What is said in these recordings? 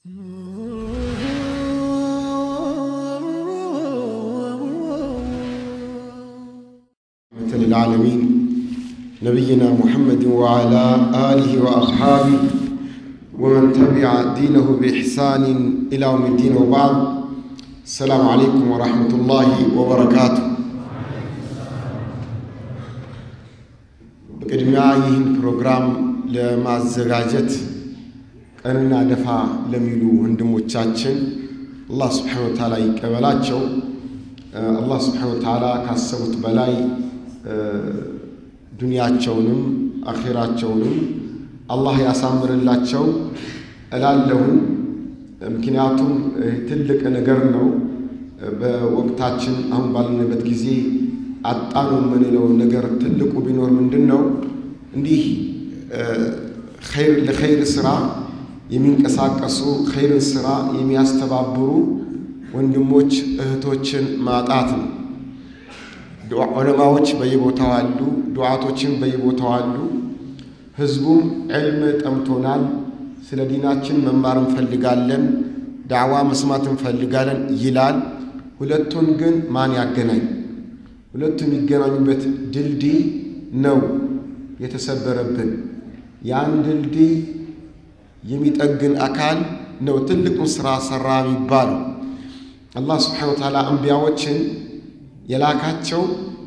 للعالمين نبينا محمد وعلى آله وأصحابه ومن تبع دينه بإحسان إلى يوم الدين وبعد السلام عليكم ورحمة الله وبركاته በቅድሚያ ይህን ፕሮግራም ለማዘጋጀት ቀንና ደፋ ለሚሉ ወንድሞቻችን አላህ ስብሓነ ወተዓላ ይቀበላቸው። አላህ ስብሓነ ወተዓላ ካሰቡት በላይ ዱንያቸውንም አኼራቸውንም አላህ ያሳምርላቸው እላለሁን። ምክንያቱም ትልቅ ነገር ነው። በወቅታችን አሁን ባለንበት ጊዜ አጣኑ የምንለው ነገር ትልቁ ቢኖር ምንድን ነው? እንዲህ ለኸይር ስራ የሚንቀሳቀሱ ኸይርን ስራ የሚያስተባብሩ ወንድሞች እህቶችን ማጣት ነው። ዑለማዎች በየቦታው አሉ፣ ዱዓቶችን በየቦታው አሉ። ህዝቡም ዕልም ጠምቶናል፣ ስለ ዲናችን መማር እንፈልጋለን፣ ዳዕዋ መስማት እንፈልጋለን ይላል። ሁለቱን ግን ማን ያገናኝ? ሁለቱ የሚገናኙበት ድልድይ ነው የተሰበረብን። ያን ድልድይ የሚጠግን አካል ነው ትልቁን ስራ ሰራ የሚባለው። አላህ ስብሓነ ወተዓላ አንቢያዎችን የላካቸው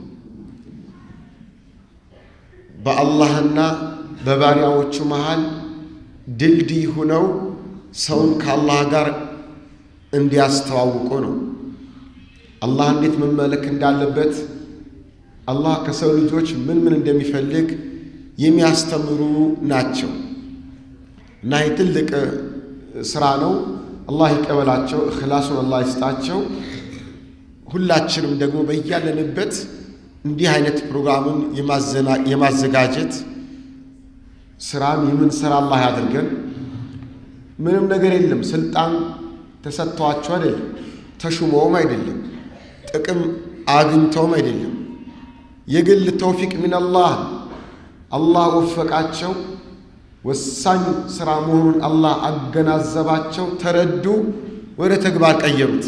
በአላህና በባሪያዎቹ መሃል ድልድይ ሁነው ሰውን ከአላህ ጋር እንዲያስተዋውቁ ነው። አላህ እንዴት መመለክ እንዳለበት አላህ ከሰው ልጆች ምን ምን እንደሚፈልግ የሚያስተምሩ ናቸው እና ይህ ትልቅ ስራ ነው። አላህ ይቀበላቸው፣ እኽላሱን አላህ ይስጣቸው። ሁላችንም ደግሞ በያለንበት እንዲህ አይነት ፕሮግራሙን የማዘጋጀት ስራም የምንሰራ አላህ ያድርገን። ምንም ነገር የለም። ስልጣን ተሰጥቷቸው አይደለም፣ ተሹመውም አይደለም፣ ጥቅም አግኝተውም አይደለም። የግል ተውፊቅ ሚነላህ አላህ ወፈቃቸው። ወሳኝ ስራ መሆኑን አላህ አገናዘባቸው፣ ተረዱ፣ ወደ ተግባር ቀየሩት።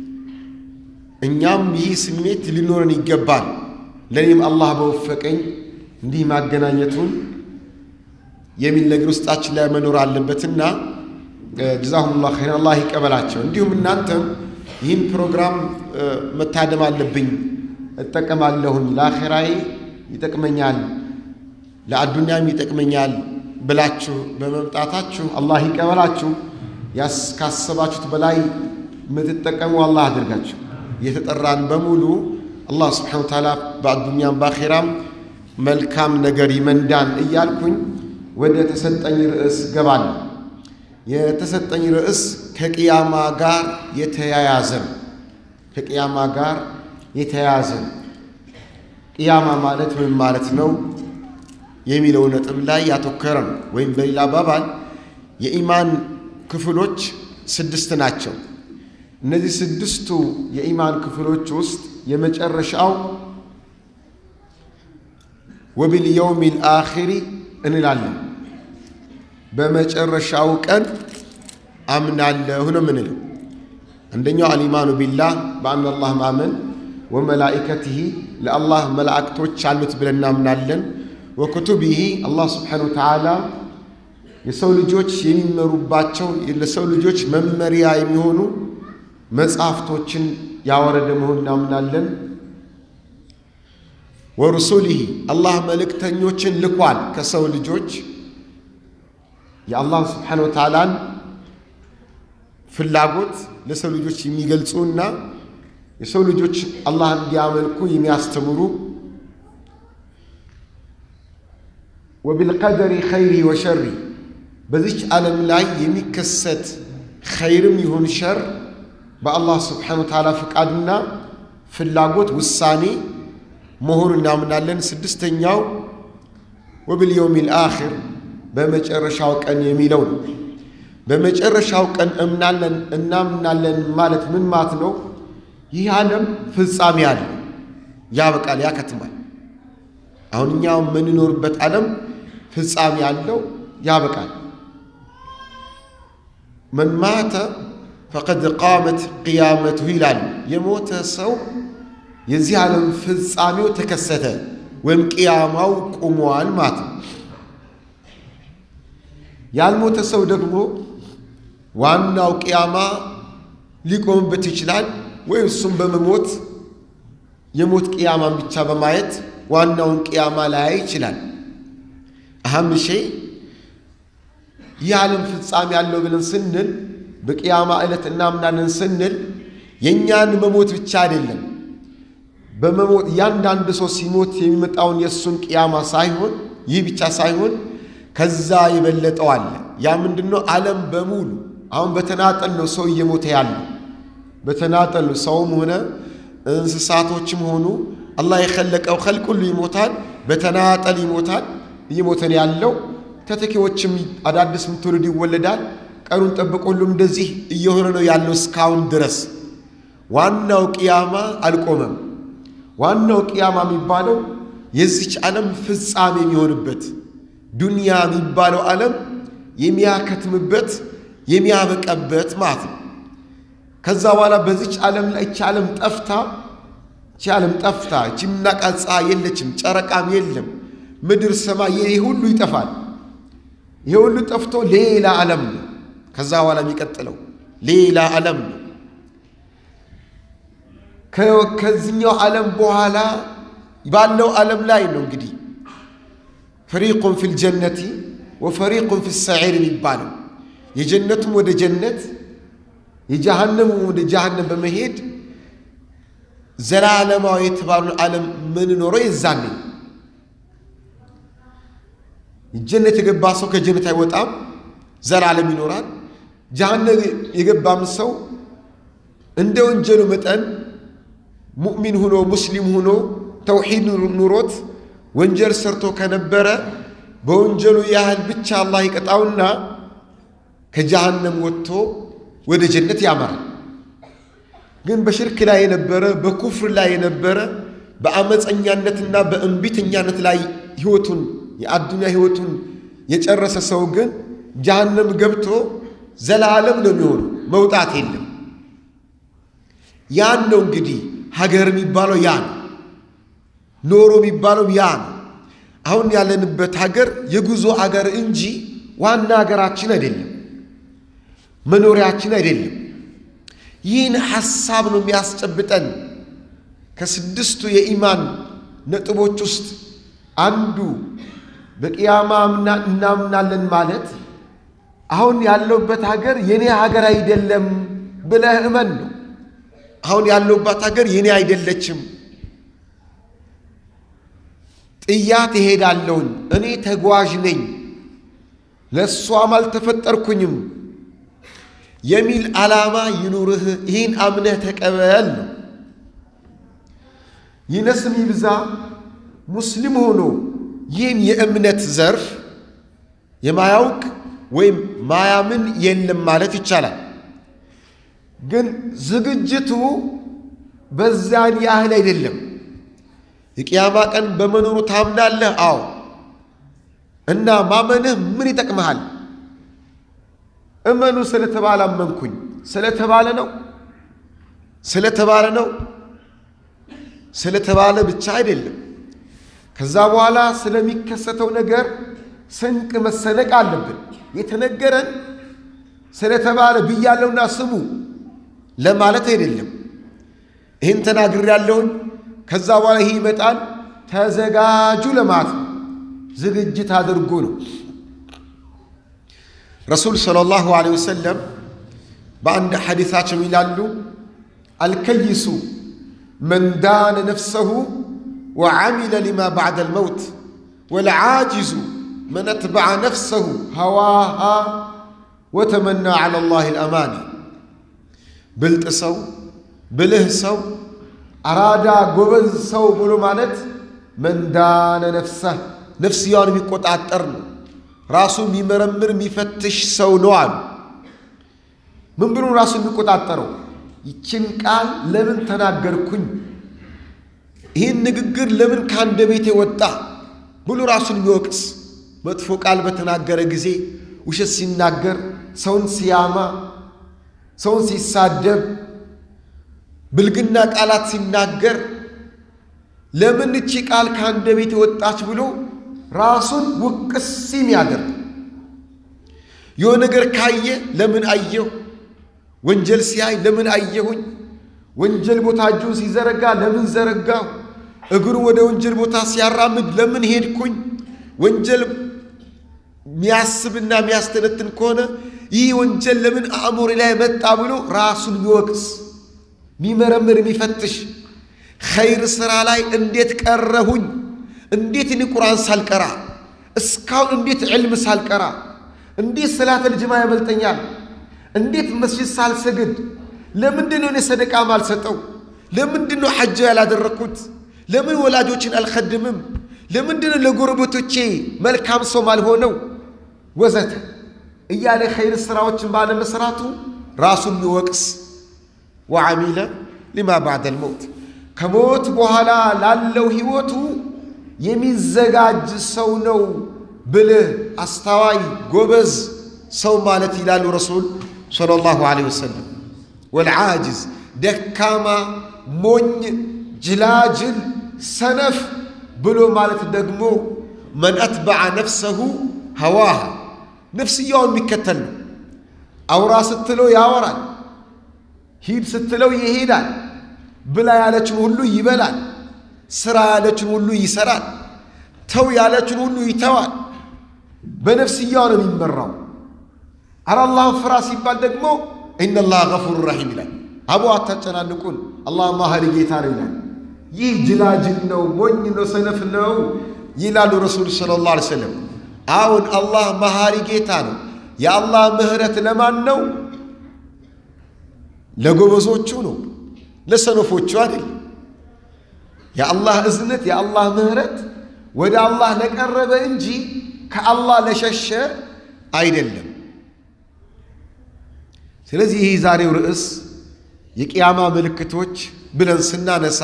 እኛም ይህ ስሜት ሊኖረን ይገባል። ለእኔም አላህ በወፈቀኝ እንዲህ ማገናኘቱን የሚል ነገር ውስጣችን ላይ መኖር አለበትና ጀዛሁሙላህ ኸይረን አላህ ይቀበላቸው። እንዲሁም እናንተም ይህን ፕሮግራም መታደም አለብኝ እጠቀማለሁኝ፣ ለአኼራዬ ይጠቅመኛል፣ ለአዱንያም ይጠቅመኛል ብላችሁ በመምጣታችሁ አላህ ይቀበላችሁ። ካሰባችሁት በላይ የምትጠቀሙ አላህ አድርጋችሁ የተጠራን በሙሉ አላህ ስብሓነ ወተዓላ በአዱኛም በአኼራም መልካም ነገር ይመንዳን እያልኩኝ ወደ ተሰጠኝ ርዕስ ገባለሁ። የተሰጠኝ ርዕስ ከቅያማ ጋር የተያያዘ ነው። ከቅያማ ጋር የተያያዘ ነው። ቅያማ ማለት ምን ማለት ነው የሚለው ነጥብ ላይ ያተኮረ ነው። ወይም በሌላ አባባል የኢማን ክፍሎች ስድስት ናቸው። እነዚህ ስድስቱ የኢማን ክፍሎች ውስጥ የመጨረሻው ወቢልየውሚል አኺሪ እንላለን። በመጨረሻው ቀን አምናለሁ ነው ምንለው። አንደኛው አልኢማኑ ቢላህ በአን አላህ ማመን፣ ወመላኢከትህ ለአላህ መላእክቶች አሉት ብለን እናምናለን። ወክቱቢህ አላህ ስብሓነሁ ወተዓላ የሰው ልጆች የሚመሩባቸው ለሰው ልጆች መመሪያ የሚሆኑ መጽሐፍቶችን ያወረደ መሆን እናምናለን። ወሩሱሊህ አላህ መልእክተኞችን ልኳል ከሰው ልጆች የአላህ ስብሓነሁ ወተዓላን ፍላጎት ለሰው ልጆች የሚገልጹና የሰው ልጆች አላህ እንዲያመልኩ የሚያስተምሩ ወቢልቀደሪ ኸይሪ ወሸሪ በዚች ዓለም ላይ የሚከሰት ኸይርም ይሁን ሸር በአላህ ስብሓነሁ ወተዓላ ፍቃድና ፍላጎት ውሳኔ መሆኑን እናምናለን። ስድስተኛው ወቢልየውሚል አኺር በመጨረሻው ቀን የሚለው ነው። በመጨረሻው ቀን እምናለን እናምናለን ማለት ምን ማለት ነው? ይህ ዓለም ፍጻሜ አለው፣ ያበቃል፣ ያከትማል። አሁን እኛ የምንኖርበት ዓለም ፍጻሜ አለው፣ ያበቃል። መን ማተ ፈቀድ ቃመት ቅያመትሁ ይላሉ። የሞተ ሰው የዚህ ዓለም ፍጻሜው ተከሰተ ወይም ቅያማው ቁሟል ማለት ነው። ያልሞተ ሰው ደግሞ ዋናው ቅያማ ሊቆምበት ይችላል ወይም እሱም በመሞት የሞት ቅያማን ብቻ በማየት ዋናውን ቅያማ ላይ ይችላል። አህም ሸይ ይህ ዓለም ፍጻሜ ያለው ብለን ስንል በቅያማ ዕለት እናምናለን ስንል የእኛን መሞት ብቻ አይደለም። በመሞት እያንዳንዱ ሰው ሲሞት የሚመጣውን የእሱን ቅያማ ሳይሆን ይህ ብቻ ሳይሆን ከዛ የበለጠው አለ። ያ ምንድን ነው? ዓለም በሙሉ አሁን በተናጠል ነው ሰው እየሞተ ያለ በተናጠል ነው። ሰውም ሆነ እንስሳቶችም ሆኑ አላህ የኸለቀው ኸልቅ ሁሉ ይሞታል፣ በተናጠል ይሞታል። እየሞተ ነው ያለው። ተተኪዎችም አዳዲስ ትውልድ ይወለዳል። ቀኑን ጠብቆ ሁሉም እንደዚህ እየሆነ ነው ያለው እስካሁን ድረስ። ዋናው ቅያማ አልቆመም። ዋናው ቅያማ የሚባለው የዚች ዓለም ፍጻሜ የሚሆንበት ዱንያ የሚባለው ዓለም የሚያከትምበት የሚያበቀበት ማለት ነው። ከዛ በኋላ በዚች ዓለም ላይ እቺ ዓለም ጠፍታ እቺ ዓለም ጠፍታ እቺ የምናውቃት ፀሐይ የለችም፣ ጨረቃም የለም፣ ምድር ሰማይ፣ ይህ ሁሉ ይጠፋል። ይህ ሁሉ ጠፍቶ ሌላ ዓለም ነው። ከዛ በኋላ የሚቀጥለው ሌላ ዓለም ነው። ከዚህኛው ዓለም በኋላ ባለው ዓለም ላይ ነው እንግዲህ ፈሪቁን ፊል ጀነቲ ወፈሪቁን ፊ ሰዒር የሚባለው የጀነቱም ወደ ጀነት የጀሃነሙም ወደ ጀሃነም በመሄድ ዘላለማዊ የተባሉን ዓለም ምንኖረው የዛኔ ጀነት የገባ ሰው ከጀነት አይወጣም፣ ዘላለም ይኖራል። ጀሃነም የገባም ሰው እንደ ወንጀሉ መጠን ሙእሚን ሁኖ ሙስሊም ሁኖ ተውሒድ ኑሮት ወንጀል ሰርቶ ከነበረ በወንጀሉ ያህል ብቻ አላህ ይቀጣውና ከጀሃነም ወጥቶ ወደ ጀነት ያመራል። ግን በሽርክ ላይ የነበረ በኩፍር ላይ የነበረ በአመፀኛነትና በእንቢተኛነት ላይ ህይወቱን የአዱንያ ህይወቱን የጨረሰ ሰው ግን ጀሃነም ገብቶ ዘላለም ነው የሚሆነው፣ መውጣት የለም። ያን ነው እንግዲህ ሀገር የሚባለው ያ ነው። ኖሮ የሚባለው ያ ነው። አሁን ያለንበት ሀገር የጉዞ ሀገር እንጂ ዋና ሀገራችን አይደለም፣ መኖሪያችን አይደለም። ይህን ሐሳብ ነው የሚያስጨብጠን። ከስድስቱ የኢማን ነጥቦች ውስጥ አንዱ በቅያማ እናምናለን ማለት አሁን ያለውበት ሀገር የኔ ሀገር አይደለም ብለህ እመን ነው። አሁን ያለውባት ሀገር የኔ አይደለችም፣ ጥያት እሄዳለሁኝ፣ እኔ ተጓዥ ነኝ፣ ለእሷም አልተፈጠርኩኝም የሚል ዓላማ ይኑርህ። ይህን አምነህ ተቀበል ነው። ይነስም ይብዛ ሙስሊም ሆኖ ይህን የእምነት ዘርፍ የማያውቅ ወይም ማያምን የለም ማለት ይቻላል። ግን ዝግጅቱ በዛን ያህል አይደለም። የቅያማ ቀን በመኖሩ ታምናለህ? አዎ። እና ማመንህ ምን ይጠቅመሃል? እመኑ ስለተባለ አመንኩኝ ስለተባለ ነው ስለተባለ ነው ስለተባለ ብቻ አይደለም። ከዛ በኋላ ስለሚከሰተው ነገር ስንቅ መሰነቅ አለብን። የተነገረን ስለተባለ ብያለሁና ስሙ ለማለት አይደለም። ይህን ተናግር ያለውን ከዛ በኋላ ይህ ይመጣል ተዘጋጁ ለማለት ነው። ዝግጅት አድርጉ ነው። ረሱል ሰለላሁ ዐለይሂ ወሰለም በአንድ ሐዲሳቸው ይላሉ አልከይሱ መን ዳነ ነፍሰሁ ወዓሚለ ሊማ ባዕደ ልመውት ወልዓጅዙ መን አትበዐ ነፍሰሁ ሀዋሃ ወተመና ዐላ ላህ ልአማኒ ብልጥ ሰው ብልህ ሰው አራዳ ጎበዝ ሰው ብሎ ማለት መን ዳነ ነፍሰህ ነፍስያውን የሚቆጣጠር ነው። ራሱ የሚመረምር የሚፈትሽ ሰው ነው አሉ። ምን ብሎ ራሱ የሚቆጣጠረው? ይችን ቃል ለምን ተናገርኩኝ? ይህን ንግግር ለምን ከአንደበቴ ወጣ ብሎ ራሱን የሚወቅስ መጥፎ ቃል በተናገረ ጊዜ ውሸት ሲናገር፣ ሰውን ሲያማ፣ ሰውን ሲሳደብ፣ ብልግና ቃላት ሲናገር ለምን እቺ ቃል ከአንደበቴ ወጣች ብሎ ራሱን ውቅስ የሚያደርግ የሆነ ነገር ካየ ለምን አየሁ፣ ወንጀል ሲያይ ለምን አየሁኝ፣ ወንጀል ቦታ እጁን ሲዘረጋ ለምን ዘረጋሁ፣ እግሩ ወደ ወንጀል ቦታ ሲያራምድ ለምን ሄድኩኝ፣ ወንጀል የሚያስብና የሚያስተነትን ከሆነ ይህ ወንጀል ለምን አእምሮ ላይ መጣ ብሎ ራሱን የሚወቅስ የሚመረምር የሚፈትሽ ኸይር ሥራ ላይ እንዴት ቀረሁኝ? እንዴት እኔ ቁርአን ሳልቀራ እስካሁን እንዴት ዕልም ሳልቀራ እንዴት ሰላተል ጅማ ያመልጠኛል? እንዴት መስጂድ ሳልሰግድ? ለምንድን ነው እኔ ሰደቃ ማልሰጠው? ለምንድን ነው ሐጃ ያላደረግኩት? ለምን ወላጆችን አልኸድምም? ለምንድን ነው ለጎረቤቶቼ መልካም ሰው ማልሆነው? ወዘተ እያለ ኸይር ሥራዎችን ባለመስራቱ ራሱን የሚወቅስ ወዓሚለ ሊማ ባዕደል መውት ከሞት በኋላ ላለው ሕይወቱ የሚዘጋጅ ሰው ነው ብልህ፣ አስተዋይ፣ ጎበዝ ሰው ማለት ይላሉ ረሱል ሰለላሁ ዐለይሂ ወሰለም። ወልዓጅዝ ደካማ፣ ሞኝ፣ ጅላጅል፣ ሰነፍ ብሎ ማለት ደግሞ መን አትበዐ ነፍሰሁ ሀዋሃ ነፍስያውን የሚከተል ነው። አውራ ስትለው ያወራል፣ ሂድ ስትለው ይሄዳል፣ ብላ ያለችን ሁሉ ይበላል፣ ስራ ያለችን ሁሉ ይሰራል፣ ተው ያለችን ሁሉ ይተዋል። በነፍስያው ነው የሚመራው። አረ አላህን ፍራ ሲባል ደግሞ ኢነላህ ገፉር ረሒም ይላል። አቡ አታጨናንቁን፣ አላህ ማህሪ ጌታ ነው ይላል። ይህ ጅላጅል ነው፣ ሞኝ ነው፣ ሰነፍ ነው ይላሉ ረሱል ሰለላሁ ዐለይሂ ወሰለም። አሁን አላህ መሐሪ ጌታ ነው። የአላህ ምህረት ለማን ነው? ለጎበዞቹ ነው፣ ለሰነፎቹ አይደል። የአላህ እዝነት የአላህ ምህረት ወደ አላህ ለቀረበ እንጂ ከአላህ ለሸሸ አይደለም። ስለዚህ ይህ ዛሬው ርዕስ የቅያማ ምልክቶች ብለን ስናነሳ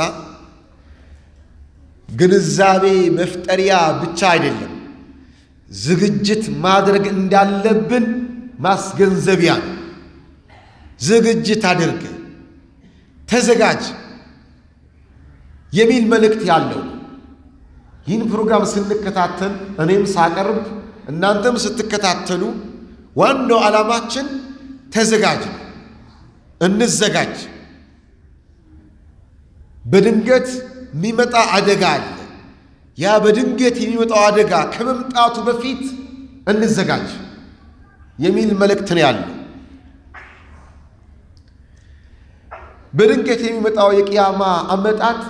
ግንዛቤ መፍጠሪያ ብቻ አይደለም፣ ዝግጅት ማድረግ እንዳለብን ማስገንዘቢያ ነው። ዝግጅት አድርግ፣ ተዘጋጅ የሚል መልእክት ያለው ይህን ፕሮግራም ስንከታተል እኔም ሳቀርብ እናንተም ስትከታተሉ ዋናው ዓላማችን ተዘጋጅ ነው። እንዘጋጅ። በድንገት የሚመጣ አደጋ አለ። ያ በድንገት የሚመጣው አደጋ ከመምጣቱ በፊት እንዘጋጅ የሚል መልእክት ነው ያለው። በድንገት የሚመጣው የቅያማ አመጣት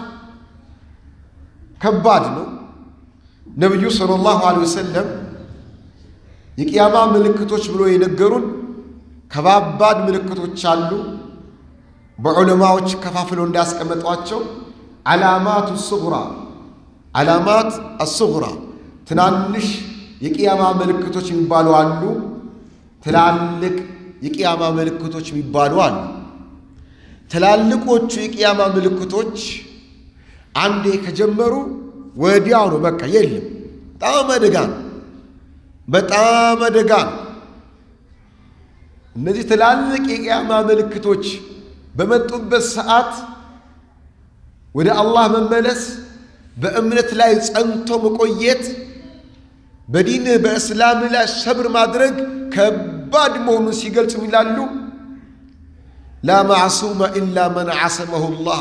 ከባድ ነው። ነቢዩ ሰለላሁ ዐለይሂ ወሰለም የቅያማ ምልክቶች ብሎ የነገሩን ከባባድ ምልክቶች አሉ። በዑለማዎች ከፋፍለው እንዳስቀመጧቸው ዓላማቱ ስጉራ ዓላማት አስጉራ ትናንሽ የቅያማ ምልክቶች የሚባሉ አሉ። ትላልቅ የቅያማ ምልክቶች የሚባሉ አሉ። ትላልቆቹ የቅያማ ምልክቶች አንዴ ከጀመሩ ወዲያው ነው፣ በቃ የለም። በጣም አደጋ ነው። በጣም አደጋ ነው። እነዚህ ትላልቅ የቅያማ ምልክቶች በመጡበት ሰዓት ወደ አላህ መመለስ፣ በእምነት ላይ ጸንቶ መቆየት፣ በዲንህ በእስላም ላይ ሰብር ማድረግ ከባድ መሆኑን ሲገልጹ ይላሉ ላ ማዕሱመ ኢላ መን ዓሰመሁ ላህ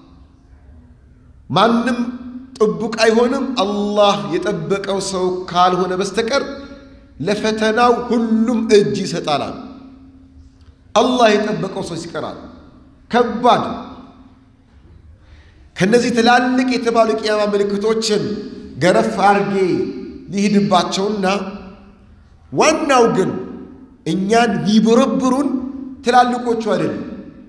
ማንም ጥቡቅ አይሆንም አላህ የጠበቀው ሰው ካልሆነ በስተቀር ለፈተናው ሁሉም እጅ ይሰጣላል። አላህ የጠበቀው ሰው ይቀራል። ከባድ ከነዚህ ትላልቅ የተባሉ የቅያማ ምልክቶችን ገረፍ አድርጌ ሊሄድባቸውና ዋናው ግን እኛን ቢቦረብሩን ትላልቆቹ አይደሉም።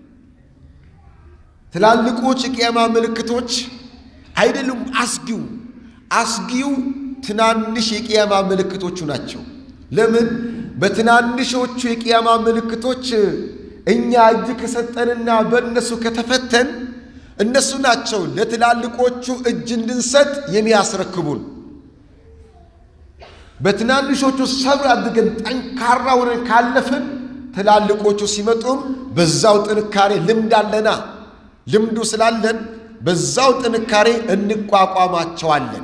ትላልቆች የቅያማ ምልክቶች አይደሉም። አስጊው አስጊው ትናንሽ የቅያማ ምልክቶቹ ናቸው። ለምን? በትናንሾቹ የቅያማ ምልክቶች እኛ እጅ ከሰጠንና በእነሱ ከተፈተን እነሱ ናቸው ለትላልቆቹ እጅ እንድንሰጥ የሚያስረክቡን። በትናንሾቹ ሰብር አድርገን ጠንካራ ሆነን ካለፍን ትላልቆቹ ሲመጡም በዛው ጥንካሬ ልምድ አለና ልምዱ ስላለን በዛው ጥንካሬ እንቋቋማቸዋለን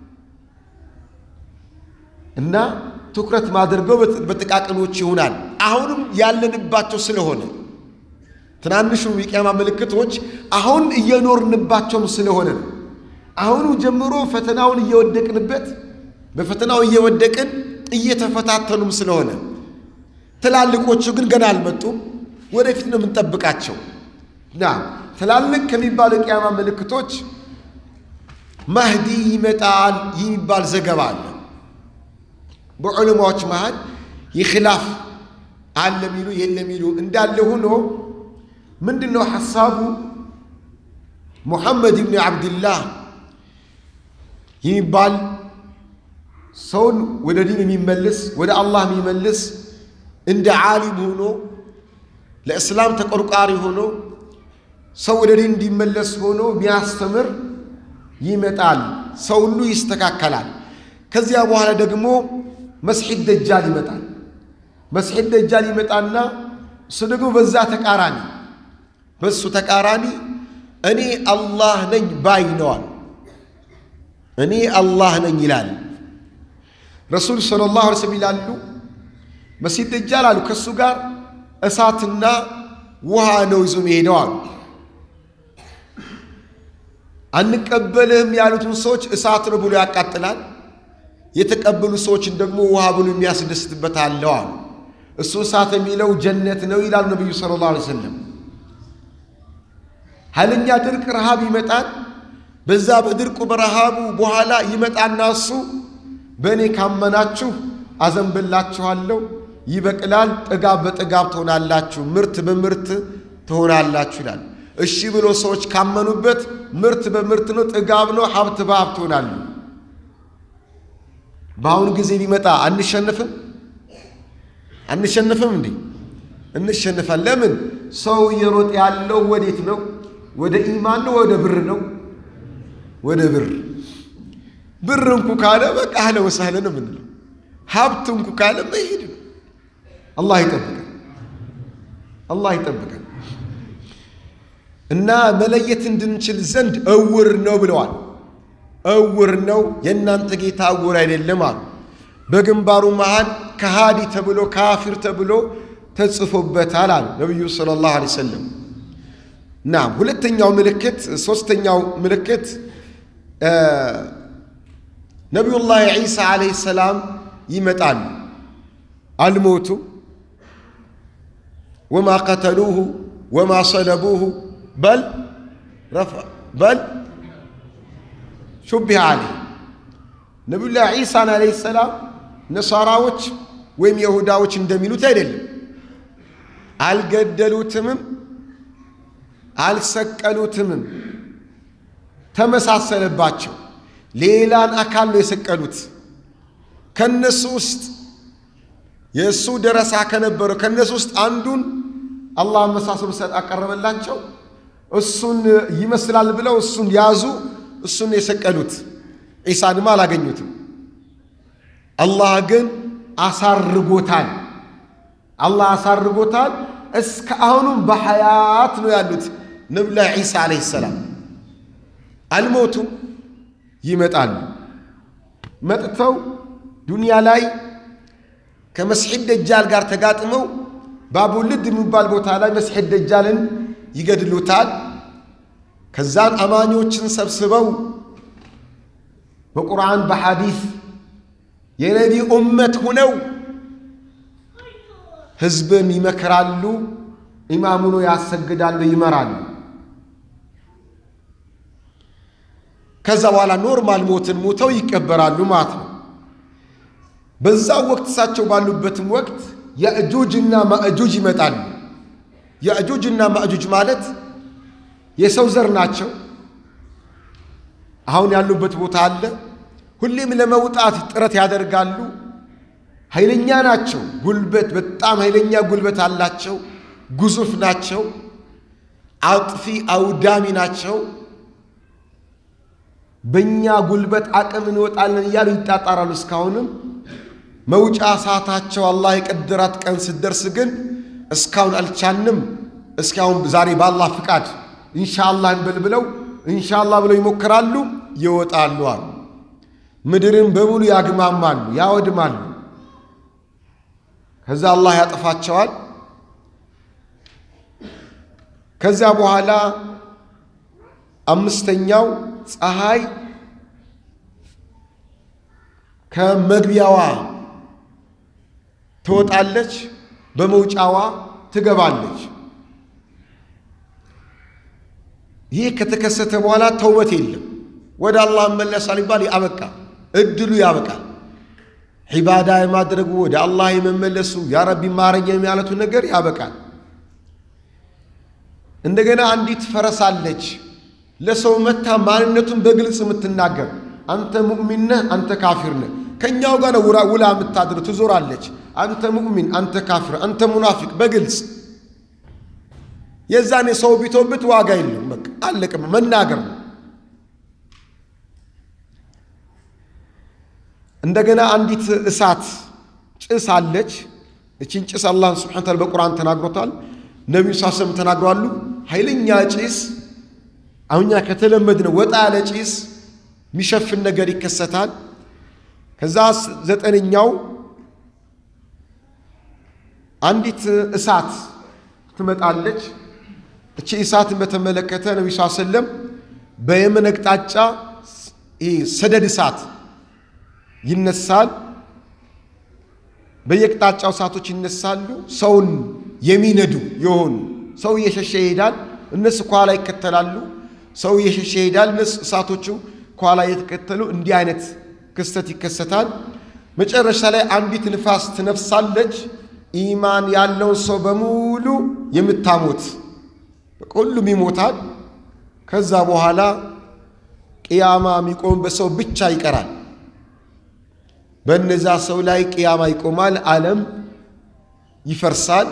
እና ትኩረት ማድረገው በጥቃቅኖች ይሆናል። አሁንም ያለንባቸው ስለሆነ ትናንሹ የቂያማ ምልክቶች አሁን እየኖርንባቸውም ስለሆነ ነው። አሁኑ ጀምሮ ፈተናውን እየወደቅንበት በፈተናው እየወደቅን እየተፈታተኑም ስለሆነ ትላልቆቹ ግን ገና አልመጡም። ወደፊት ነው የምንጠብቃቸው። ና ትላልቅ ከሚባሉ የቂያማ ምልክቶች ማህዲ ይመጣል የሚባል ዘገባ አለ። በዑለማዎች መሃል ይኽላፍ አለ ሚሉ የለ ሚሉ እንዳለ ሆኖ ምንድን ነው ሐሳቡ? ሙሐመድ ብን ዓብድላህ የሚባል ሰውን ወደ ዲን የሚመልስ ወደ አላህ የሚመልስ እንደ ዓሊም ሆኖ ለእስላም ተቆርቋሪ ሆኖ ሰው ወደ ዲን እንዲመለስ ሆኖ የሚያስተምር ይመጣል። ሰው ሁሉ ይስተካከላል። ከዚያ በኋላ ደግሞ መስሒድ ደጃል ይመጣል። መስሒድ ደጃል ይመጣና እሱ ደግሞ በዛ ተቃራኒ በሱ ተቃራኒ እኔ አላህ ነኝ ባይ ነዋል። እኔ አላህ ነኝ ይላል። ረሱል ሰለላሁ ዐለይሂ ወሰለም ይላሉ መሲህ ደጃል አሉ ከእሱ ጋር እሳትና ውሃ ነው ይዞ መሄደው አሉ። አንቀበልህም ያሉትን ሰዎች እሳት ነው ብሎ ያቃጥላል። የተቀበሉ ሰዎችን ደግሞ ውሃ ብሎ የሚያስደስትበት አለው አሉ። እሱ እሳት የሚለው ጀነት ነው ይላሉ ነቢዩ ሰለላሁ ዐለይሂ ወሰለም። ኃይለኛ ድርቅ ረሃብ ይመጣል። በዛ በድርቁ በረሃቡ በኋላ ይመጣና እሱ በእኔ ካመናችሁ አዘንብላችኋለሁ፣ ይበቅላል፣ ጥጋብ በጥጋብ ትሆናላችሁ፣ ምርት በምርት ትሆናላችሁ ይላል። እሺ ብሎ ሰዎች ካመኑበት ምርት በምርት ነው፣ ጥጋብ ነው፣ ሀብት በሀብት ትሆናሉ። በአሁኑ ጊዜ ቢመጣ አንሸንፍም? አንሸንፍም እንዴ? እንሸንፋል። ለምን? ሰው እየሮጠ ያለው ወዴት ነው? ወደ ኢማን ነው? ወደ ብር ነው? ወደ ብር። ብር እንኩ ካለ በቃ አህለ ወሳህለ ነው የምንለው። ሀብት እንኩ ካለ መሄድ ነው። አላህ ይጠብቀን፣ አላህ ይጠብቀን። እና መለየት እንድንችል ዘንድ እውር ነው ብለዋል። እውር ነው የእናንተ ጌታ እውር አይደለም አሉ። በግንባሩ መሃል ከሃዲ ተብሎ ካፊር ተብሎ ተጽፎበታል አሉ ነቢዩ ሰለላሁ ዐለይሂ ወሰለም። ናም ሁለተኛው ምልክት ሦስተኛው ምልክት ነቢዩላህ ዒሳ ዓለይሂ ሰላም ይመጣሉ። አልሞቱ ወማ ቀተሉሁ ወማ ሰለቡሁ በል በል ሹቢህ ዓለይህ ነቢዩላህ ዒሳን ዓለይሂ ሰላም ነሳራዎች ወይም የሁዳዎች እንደሚሉት አይደለም። አልገደሉትምም፣ አልሰቀሉትምም። ተመሳሰለባቸው። ሌላን አካል ነው የሰቀሉት። ከነሱ ውስጥ የእሱ ደረሳ ከነበረው ከነሱ ውስጥ አንዱን አላህ መሳሰሉ ሰጥ አቀረበላቸው። እሱን ይመስላል ብለው እሱን ያዙ። እሱን የሰቀሉት ዒሳንም አላገኙትም። አላህ ግን አሳርጎታል። አላህ አሳርጎታል። እስከ አሁኑም በሐያት ነው ያሉት ነቢዩላህ ዒሳ ዓለይሂ ሰላም አልሞቱም። ይመጣሉ። መጥተው ዱንያ ላይ ከመስሒድ ደጃል ጋር ተጋጥመው ባቡልድ የሚባል ቦታ ላይ መስሒድ ደጃልን ይገድሉታል። ከዛን አማኞችን ሰብስበው በቁርአን በሐዲስ የነቢ ኡመት ሁነው ህዝብን ይመክራሉ፣ ኢማም ሆነው ያሰግዳሉ፣ ይመራሉ። ከዛ በኋላ ኖርማል ሞትን ሞተው ይቀበራሉ ማለት ነው። በዛው ወቅት እሳቸው ባሉበትም ወቅት የእጁጅና ማእጁጅ ይመጣሉ። የእጁጅና ማእጁጅ ማለት የሰው ዘር ናቸው። አሁን ያሉበት ቦታ አለ። ሁሌም ለመውጣት ጥረት ያደርጋሉ። ኃይለኛ ናቸው። ጉልበት በጣም ኃይለኛ ጉልበት አላቸው። ግዙፍ ናቸው። አጥፊ አውዳሚ ናቸው። በእኛ ጉልበት አቅም እንወጣለን እያሉ ይጣጣራሉ። እስካሁንም መውጫ ሰዓታቸው አላህ የቀደራት ቀን ስትደርስ ግን እስካሁን አልቻንም፣ እስካሁን ዛሬ በአላህ ፍቃድ ኢንሻአላህ እንበል ብለው ኢንሻአላህ ብለው ይሞክራሉ፣ ይወጣሉ አሉ። ምድርን በሙሉ ያግማማሉ፣ ያወድማሉ። ከዛ አላህ ያጠፋቸዋል። ከዚያ በኋላ አምስተኛው ፀሐይ ከመግቢያዋ ትወጣለች፣ በመውጫዋ ትገባለች። ይህ ከተከሰተ በኋላ ተውበት የለም። ወደ አላህ እመለሳል ይባል ያበቃ፣ እድሉ ያበቃል። ዒባዳ የማድረጉ ወደ አላህ የመመለሱ ያ ረቢ ማረኝ የሚያለቱ ነገር ያበቃል። እንደገና አንዲት ፈረስ አለች ለሰው መታ ማንነቱን በግልጽ የምትናገር አንተ ሙእሚን ነህ፣ አንተ ካፊር ነህ። ከእኛው ጋር ነው ውላ የምታድር ትዞራለች። አንተ ሙእሚን፣ አንተ ካፊር፣ አንተ ሙናፊቅ በግልጽ የዛኔ ሰው ቢቶብት ዋጋ የለም። በቃ አለቀ፣ መናገር ነው። እንደገና አንዲት እሳት ጭስ አለች። እቺን ጭስ አላህን ስብሐነ ወተዓላ በቁርአን ተናግሮታል። ነቢዩ ሳሰም ተናግሯሉ። ኃይለኛ ጭስ አሁኛ ከተለመድነው ወጣ ያለ ጭስ የሚሸፍን ነገር ይከሰታል። ከዛ ዘጠነኛው አንዲት እሳት ትመጣለች። እቺ እሳትን በተመለከተ ነቢ ስ ሰለም በየመን አቅጣጫ ሰደድ እሳት ይነሳል። በየቅጣጫው እሳቶች ይነሳሉ። ሰውን የሚነዱ የሆኑ ሰው እየሸሸ ይሄዳል፣ እነሱ ከኋላ ይከተላሉ። ሰው እየሸሸ ይሄዳል፣ እነሱ እሳቶቹ ከኋላ እየተከተሉ እንዲህ አይነት ክስተት ይከሰታል። መጨረሻ ላይ አንዲት ንፋስ ትነፍሳለች፣ ኢማን ያለውን ሰው በሙሉ የምታሞት ሁሉም ይሞታል። ከዛ በኋላ ቅያማ የሚቆምበት ሰው ብቻ ይቀራል። በእነዛ ሰው ላይ ቅያማ ይቆማል። ዓለም ይፈርሳል፣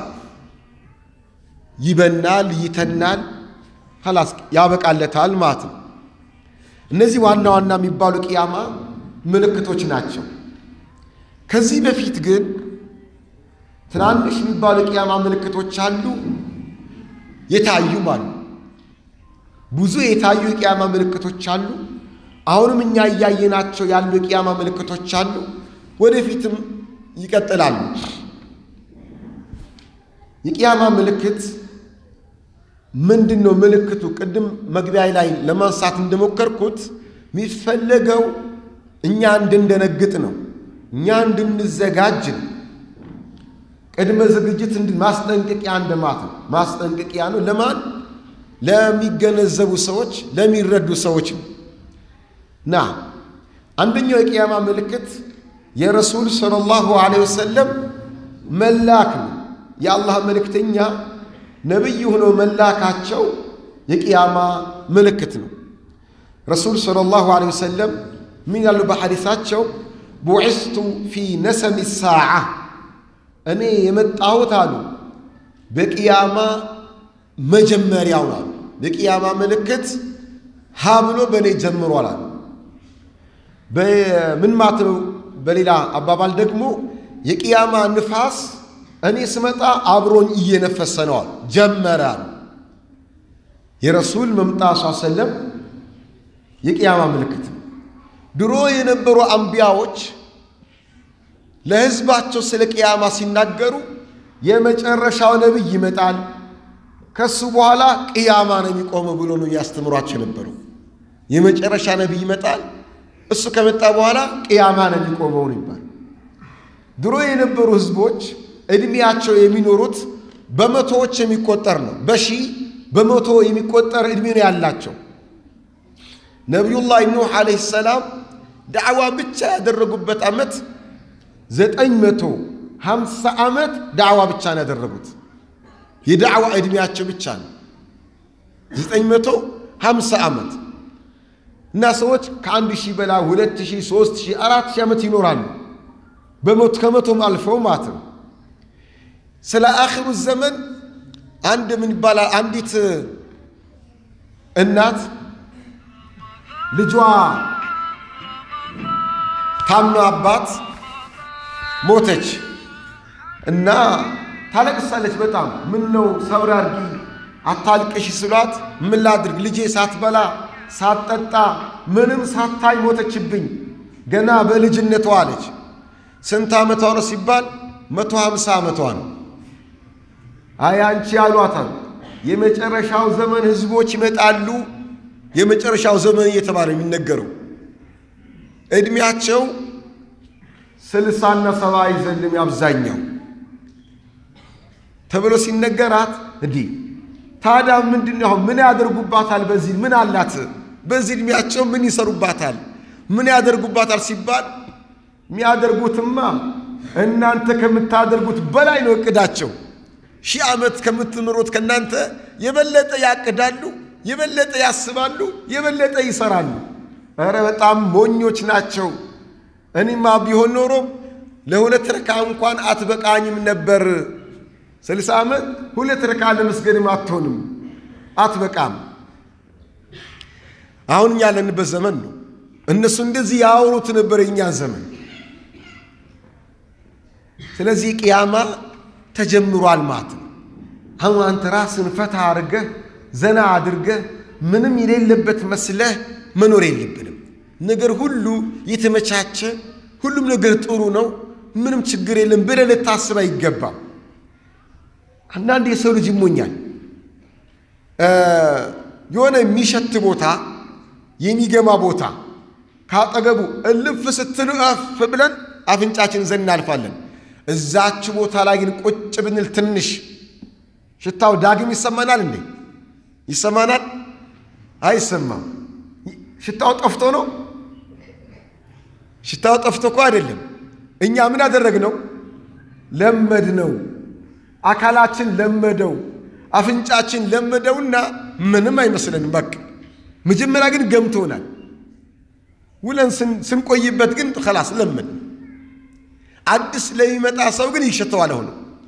ይበናል፣ ይተናል፣ ኸላስ ያበቃለታል ማለት ነው። እነዚህ ዋና ዋና የሚባሉ ቅያማ ምልክቶች ናቸው። ከዚህ በፊት ግን ትናንሽ የሚባሉ ቅያማ ምልክቶች አሉ፣ የታዩም አሉ። ብዙ የታዩ የቅያማ ምልክቶች አሉ። አሁንም እኛ እያየናቸው ያሉ የቅያማ ምልክቶች አሉ። ወደፊትም ይቀጥላሉ። የቅያማ ምልክት ምንድን ነው? ምልክቱ ቅድም መግቢያ ላይ ለማንሳት እንደሞከርኩት የሚፈለገው እኛ እንድንደነግጥ ነው፣ እኛ እንድንዘጋጅ ነው። ቅድመ ዝግጅት ማስጠንቀቂያ እንደማት ነው። ማስጠንቀቂያ ነው ለማን? ለሚገነዘቡ ሰዎች፣ ለሚረዱ ሰዎች ነው። ና አንደኛው የቅያማ ምልክት የረሱል ሰለላሁ ዐለይሂ ወሰለም መላክ ነው። የአላህ መልእክተኛ ነቢይ ሆነው መላካቸው የቅያማ ምልክት ነው። ረሱል ሰለላሁ ዐለይሂ ወሰለም ምን ያሉ በሐዲሳቸው ቡዒስቱ ፊ ነሰሚ ሳዓ እኔ የመጣሁት አሉ በቅያማ መጀመሪያው አሉ። የቅያማ ምልክት ሀ ብሎ በእኔ ጀምሯል አሉ። በምን ማለት ነው? በሌላ አባባል ደግሞ የቅያማ ንፋስ እኔ ስመጣ አብሮኝ እየነፈሰ ነዋል ጀመረ አሉ። የረሱል መምጣት ሰለም የቅያማ ምልክት ነው። ድሮ የነበሩ አንቢያዎች ለሕዝባቸው ስለ ቅያማ ሲናገሩ የመጨረሻው ነቢይ ይመጣል፣ ከሱ በኋላ ቅያማ ነው የሚቆመው ብሎ ነው እያስተምሯቸው የነበሩ። የመጨረሻ ነቢይ ይመጣል፣ እሱ ከመጣ በኋላ ቅያማ ነው የሚቆመው ነው ይባል። ድሮ የነበሩ ሕዝቦች ዕድሜያቸው የሚኖሩት በመቶዎች የሚቆጠር ነው። በሺህ በመቶ የሚቆጠር ዕድሜ ነው ያላቸው። ነቢዩላህ ኑሕ ዓለይሂ ሰላም ዳዕዋ ብቻ ያደረጉበት ዓመት ዘጠኝ መቶ ሀምሳ ዓመት ዳዕዋ ብቻ ነው ያደረጉት። የዳዕዋ ዕድሜያቸው ብቻ ነው ዘጠኝ መቶ ሀምሳ ዓመት እና ሰዎች ከአንድ ሺህ በላ ሁለት ሺህ ሦስት ሺህ አራት ሺህ ዓመት ይኖራሉ። በሞት ከመቶም አልፈው ማለት ነው። ስለ አኺሩ ዘመን አንድ ምን ይባላል? አንዲት እናት ልጇ ታማ አባት ሞተች እና ታለቅሳለች በጣም ምን ነው ሰብር አድርጊ አታልቅሽ ስሏት ምን ላድርግ ልጄ ሳትበላ ሳትጠጣ ምንም ሳታይ ሞተችብኝ ገና በልጅነቷ አለች ስንት ዓመቷ ነው ሲባል መቶ ሀምሳ ዓመቷ ነው አይ አንቺ ያሏታል የመጨረሻው ዘመን ህዝቦች ይመጣሉ የመጨረሻው ዘመን እየተባለ የሚነገረው ዕድሜያቸው ስልሳና ሰባ አይዘልም አብዛኛው ተብሎ ሲነገራት እንዲህ ታዲያ ምንድን ነው ምን ያደርጉባታል? በዚህ ምን አላት? በዚህ ዕድሜያቸው ምን ይሰሩባታል? ምን ያደርጉባታል ሲባል የሚያደርጉትማ እናንተ ከምታደርጉት በላይ ነው እቅዳቸው። ሺህ ዓመት ከምትኖሩት ከእናንተ የበለጠ ያቅዳሉ፣ የበለጠ ያስባሉ፣ የበለጠ ይሰራሉ። ኧረ በጣም ሞኞች ናቸው። እኔማ ቢሆን ኖሮ ለሁለት ረካ እንኳን አትበቃኝም ነበር። ስልሳ ዓመት ሁለት ረካ ለመስገድም አትሆንም፣ አትበቃም። አሁን እኛ ያለንበት ዘመን ነው። እነሱ እንደዚህ ያወሩት ነበር የእኛ ዘመን። ስለዚህ ቅያማ ተጀምሯል ማለት ነው። አሁን አንተ ራስን ፈታ አድርገህ ዘና አድርገህ ምንም የሌለበት መስለህ መኖር የለብንም። ነገር ሁሉ የተመቻቸ ሁሉም ነገር ጥሩ ነው፣ ምንም ችግር የለም ብለህ ልታስብ አይገባም። አንዳንድ የሰው ልጅ ይሞኛል። የሆነ የሚሸት ቦታ የሚገማ ቦታ ካጠገቡ እልፍ ስትል እፍ ብለን አፍንጫችን ዘን እናልፋለን። እዛች ቦታ ላይ ግን ቁጭ ብንል ትንሽ ሽታው ዳግም ይሰማናል እንዴ? ይሰማናል? አይሰማም። ሽታው ጠፍቶ ነው? ሽታው ጠፍቶ እኮ አይደለም። እኛ ምን አደረግነው? ለመድ ነው። አካላችን ለመደው፣ አፍንጫችን ለመደውና ምንም አይመስለንም። በቃ መጀመሪያ ግን ገምቶናል። ውለን ስንቆይበት ግን ከላስ ለመድ። አዲስ ለሚመጣ ሰው ግን ይሸተዋል። ሆነ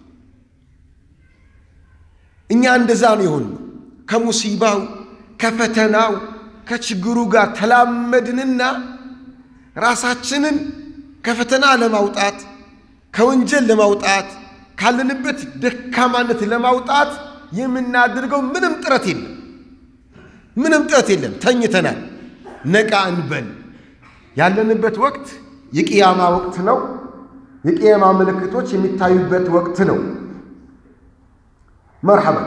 እኛ እንደዛ ነው የሆንነው። ከሙሲባው ከፈተናው ከችግሩ ጋር ተላመድንና ራሳችንን ከፈተና ለማውጣት ከወንጀል ለማውጣት ካለንበት ደካማነት ለማውጣት የምናደርገው ምንም ጥረት የለም። ምንም ጥረት የለም። ተኝተናል። ነቃ እንበል። ያለንበት ወቅት የቅያማ ወቅት ነው። የቅያማ ምልክቶች የሚታዩበት ወቅት ነው። መርሐባ።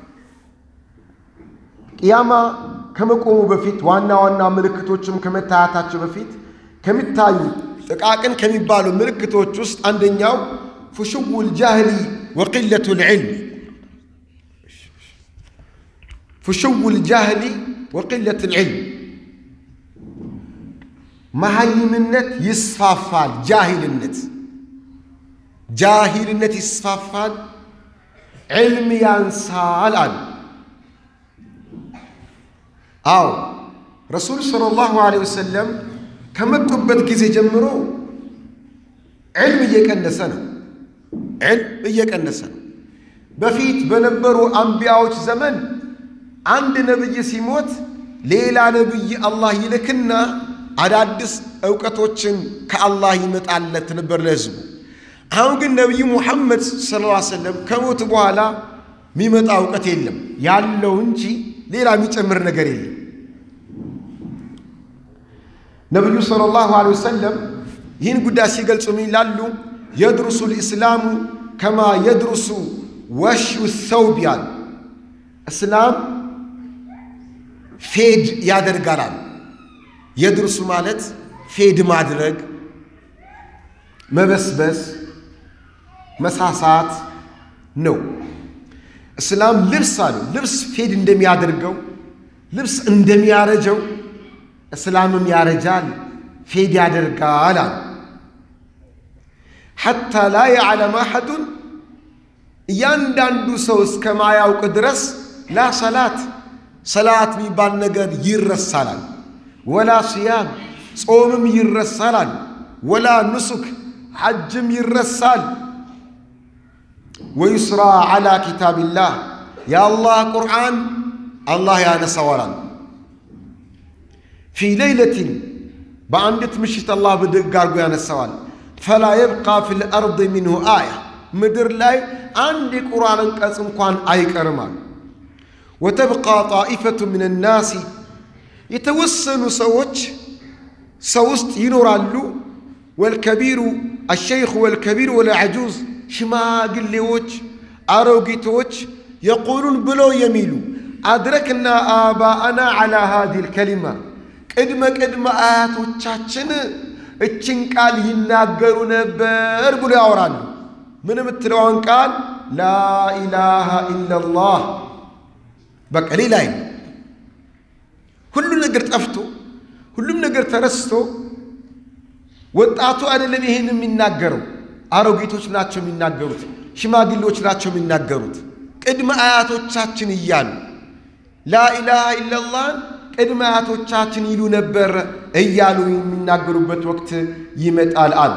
ቅያማ ከመቆሙ በፊት ዋና ዋና ምልክቶችም ከመታያታቸው በፊት ከሚታዩ ጥቃቅን ከሚባሉ ምልክቶች ውስጥ አንደኛው ፍሽውል ጃህሊ ወቅለቱ ልዕልም ፍሽውል ጃህሊ ወቅለት ልዕልም መሀይምነት ይስፋፋል። ጃሂልነት ጃሂልነት ይስፋፋል፣ ዕልም ያንሳል አሉ። አዎ ረሱል ሰለላሁ ዐለይሂ ወሰለም ከመጡበት ጊዜ ጀምሮ ዕልም እየቀነሰ ነው። ዕልም እየቀነሰ ነው። በፊት በነበሩ አንቢያዎች ዘመን አንድ ነብይ ሲሞት ሌላ ነብይ አላህ ይልክና አዳዲስ እውቀቶችን ከአላህ ይመጣለት ነበር ለሕዝቡ። አሁን ግን ነቢዩ ሙሐመድ ሰለላሁ ዐለይሂ ወሰለም ከሞት በኋላ የሚመጣ እውቀት የለም ያለው እንጂ ሌላ የሚጨምር ነገር የለም። ነቢዩ ሰለላሁ ዐለይሂ ወሰለም ይህን ጉዳይ ሲገልጹ ምን ይላሉ? የድሩሱ ልእስላሙ ከማ የድሩሱ ወሽዩ ሰውብ ያሉ እስላም ፌድ ያደርጋላል። የድርሱ ማለት ፌድ ማድረግ፣ መበስበስ፣ መሳሳት ነው። እስላም ልብስ አሉ ልብስ ፌድ እንደሚያደርገው ልብስ እንደሚያረጀው እስላምም ያረጃል፣ ፌድ ያደርጋል አሉ። ሐታ ላ የዕለም አሐዱን እያንዳንዱ ሰው እስከማያውቅ ድረስ ላ ሰላት ሰላት የሚባል ነገር ይረሳላል። ወላ ስያም ጾምም ይረሳላል። ወላ ንሱክ ሐጅም ይረሳል። ወዩስራ ዓላ ኪታቢላህ የአላህ ቁርአን አላህ ያነሳዋላል። ፊ ሌይለትን በአንዲት ምሽት አላህ ብድግ አድርጎ ያነሳዋል። ፈላ የብቃ ፊ ልአርድ ሚንሁ አያ ምድር ላይ አንድ የቁርአን አንቀጽ እንኳን አይቀርም አሉ። ወተብቃ ጣኢፈቱ ምን ናሲ የተወሰኑ ሰዎች ሰው ውስጥ ይኖራሉ። ወልከቢሩ አሸይኹ ወልከቢሩ ወልዐጁዝ ሽማግሌዎች፣ አሮጊቶች የቁሉን ብለው የሚሉ አድረክና አባአና ዐላ ሃዚሂል ከሊማ ቅድመ ቅድመ አያቶቻችን እችን ቃል ይናገሩ ነበር ብሎ ያወራሉ። ምን የምትለዋን ቃል ላኢላሃ ኢለላህ በቃ ሌላ ሁሉ ነገር ጠፍቶ ሁሉም ነገር ተረስቶ ወጣቱ አይደለም ይህን የሚናገረው፣ አሮጊቶች ናቸው የሚናገሩት፣ ሽማግሌዎች ናቸው የሚናገሩት። ቅድመ አያቶቻችን እያሉ ላኢላሃ ኢለላህን ቅድመ አያቶቻችን ይሉ ነበር እያሉ የሚናገሩበት ወቅት ይመጣል አሉ።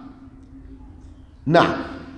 ና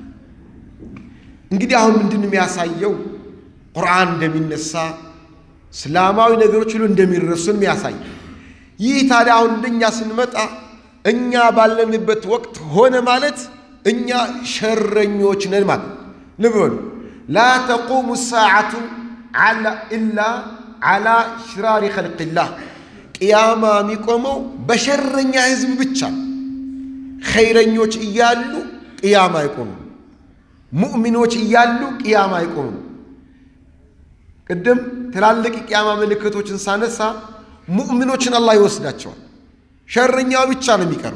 እንግዲህ አሁን ምንድን የሚያሳየው ቁርአን እንደሚነሳ እስላማዊ ነገሮች ሁሉ እንደሚረሱን የሚያሳይ ይህ ታዲያ አሁን እንደኛ ስንመጣ እኛ ባለንበት ወቅት ሆነ ማለት እኛ ሸረኞች ነን ማለት ልብ በሉ ላ ተቁሙ ሰዓቱ ኢላ ዓላ ሽራሪ ኸልቅላህ ቅያማ የሚቆመው በሸረኛ ህዝብ ብቻ ኸይረኞች እያሉ ቅያማ አይቆሙም ሙእሚኖች እያሉ ቅያማ አይቆሙም ቅድም ትላልቅ ቅያማ ምልክቶችን ሳነሳ ሙእሚኖችን አላህ ይወስዳቸዋል ሸረኛው ብቻ ነው የሚቀረው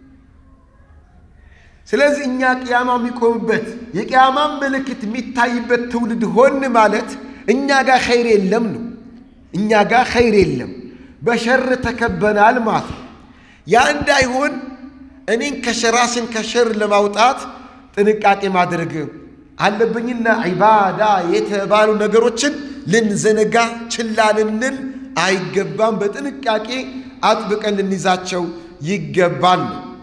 ስለዚህ እኛ ቅያማ የሚቆምበት የቅያማ ምልክት የሚታይበት ትውልድ ሆን ማለት እኛ ጋር ኸይር የለም ነው እኛ ጋር ኸይር የለም በሸር ተከበናል ማለት ነው ያ እንዳይሆን እኔን ከሸራስን ከሸር ለማውጣት ጥንቃቄ ማድረግ አለብኝና ዒባዳ የተባሉ ነገሮችን ልንዘነጋ ችላ ልንል አይገባም በጥንቃቄ አጥብቀን ልንይዛቸው ይገባል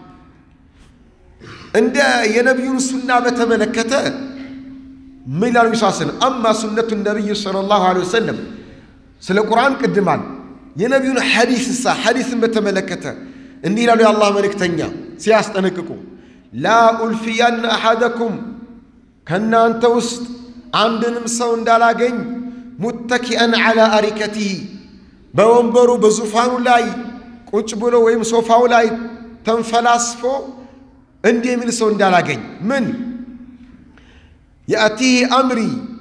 እንደ የነቢዩን ሱና በተመለከተ ምን ይላሉ ሳ አማ ሱነቱ ነቢይ ሰለላሁ ዐለይሂ ወሰለም ስለ ቁርአን ቅድማል የነቢዩን ሐዲስ ሳ ሐዲስን በተመለከተ እንዲህ ይላሉ የአላህ መልእክተኛ ሲያስጠነቅቁ ላ ኡልፊያነ አሐደኩም ከእናንተ ውስጥ አንድንም ሰው እንዳላገኝ ሙተኪአን ዐላ አሪከቲህ በወንበሩ በዙፋኑ ላይ ቁጭ ብሎ ወይም ሶፋው ላይ ተንፈላስፎ እንዲህ የሚል ሰው እንዳላገኝ ምን የአቲህ አምሪ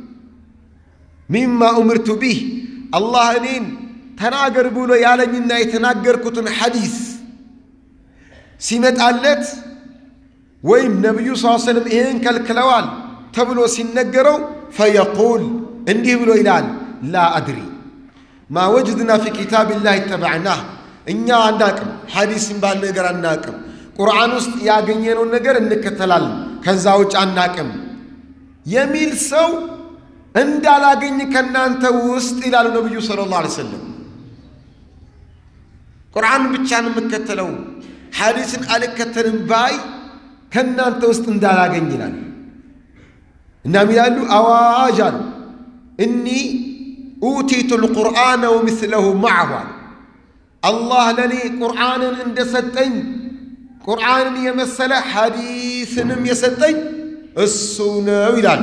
ሚማ ኡምርቱ ቢህ አላህ እኔን ተናገር ብሎ ያለኝና የተናገርኩትን ሐዲስ ሲመጣለት ወይም ነቢዩ ስ ሰለም ይህን ከልክለዋል ተብሎ ሲነገረው ፈየቁል እንዲህ ብሎ ይላል ላ አድሪ ማ ወጅድና ፊ ኪታብላህ ተበዕናህ እኛ አናቅም ሐዲስ ባል ነገር አናቅም ቁርአን ውስጥ ያገኘነውን ነገር እንከተላለን ከዛ ውጭ አናቅም የሚል ሰው እንዳላገኝ ከእናንተ ውስጥ ይላሉ ነቢዩ ሰለላሁ ዐለይሂ ወሰለም ቁርአን ብቻ ነው የምከተለው ሐዲስን አልከተልም ባይ ከእናንተ ውስጥ እንዳላገኝ ይላል እናም ይላሉ አዋጅ አሉ እኒ ኡቲቱ ልቁርአነ ወምስለሁ ማዕሁ አሉ አላህ ለእኔ ቁርአንን እንደሰጠኝ ቁርአንን የመሰለ ሐዲስንም የሰጠኝ እሱ ነው ይላሉ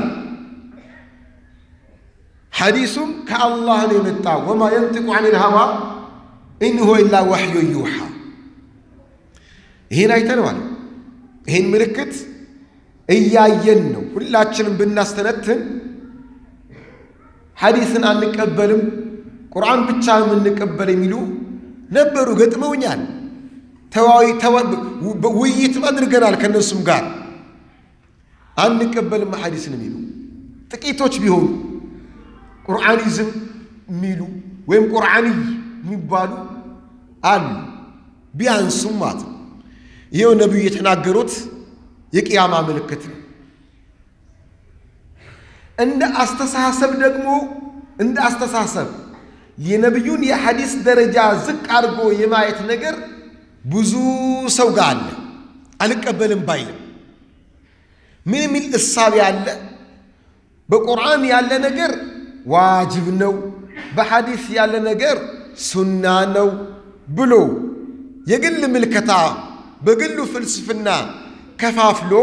ሐዲሱም ከአላህ ነው የመጣ ወማ የንጥቁ ዐን ልሀዋ ኢን ሁወ ኢላ ወሕዩ ዩሓ ይህን አይተነዋል ይህን ምልክት እያየን ነው ሁላችንም ብናስተነትን ሐዲስን አንቀበልም ቁርአን ብቻ የምንቀበል የሚሉ ነበሩ ገጥመውኛል ውይይትም አድርገናል ከእነሱም ጋር አንቀበልም ሐዲስን የሚሉ ጥቂቶች ቢሆኑ ቁርአኒዝም የሚሉ ወይም ቁርአንይ የሚባሉ አሉ ቢያንሱም ማለት ነው ይኸው ነቢዩ የተናገሩት የቅያማ ምልክት ነው እንደ አስተሳሰብ ደግሞ እንደ አስተሳሰብ የነቢዩን የሐዲስ ደረጃ ዝቅ አድርጎ የማየት ነገር ብዙ ሰው ጋር አለ አልቀበልም ባይልም ምን የሚል እሳቤ አለ በቁርአን ያለ ነገር ዋጅብ ነው በሐዲስ ያለ ነገር ሱና ነው ብሎ የግል ምልከታ በግሉ ፍልስፍና ከፋፍሎ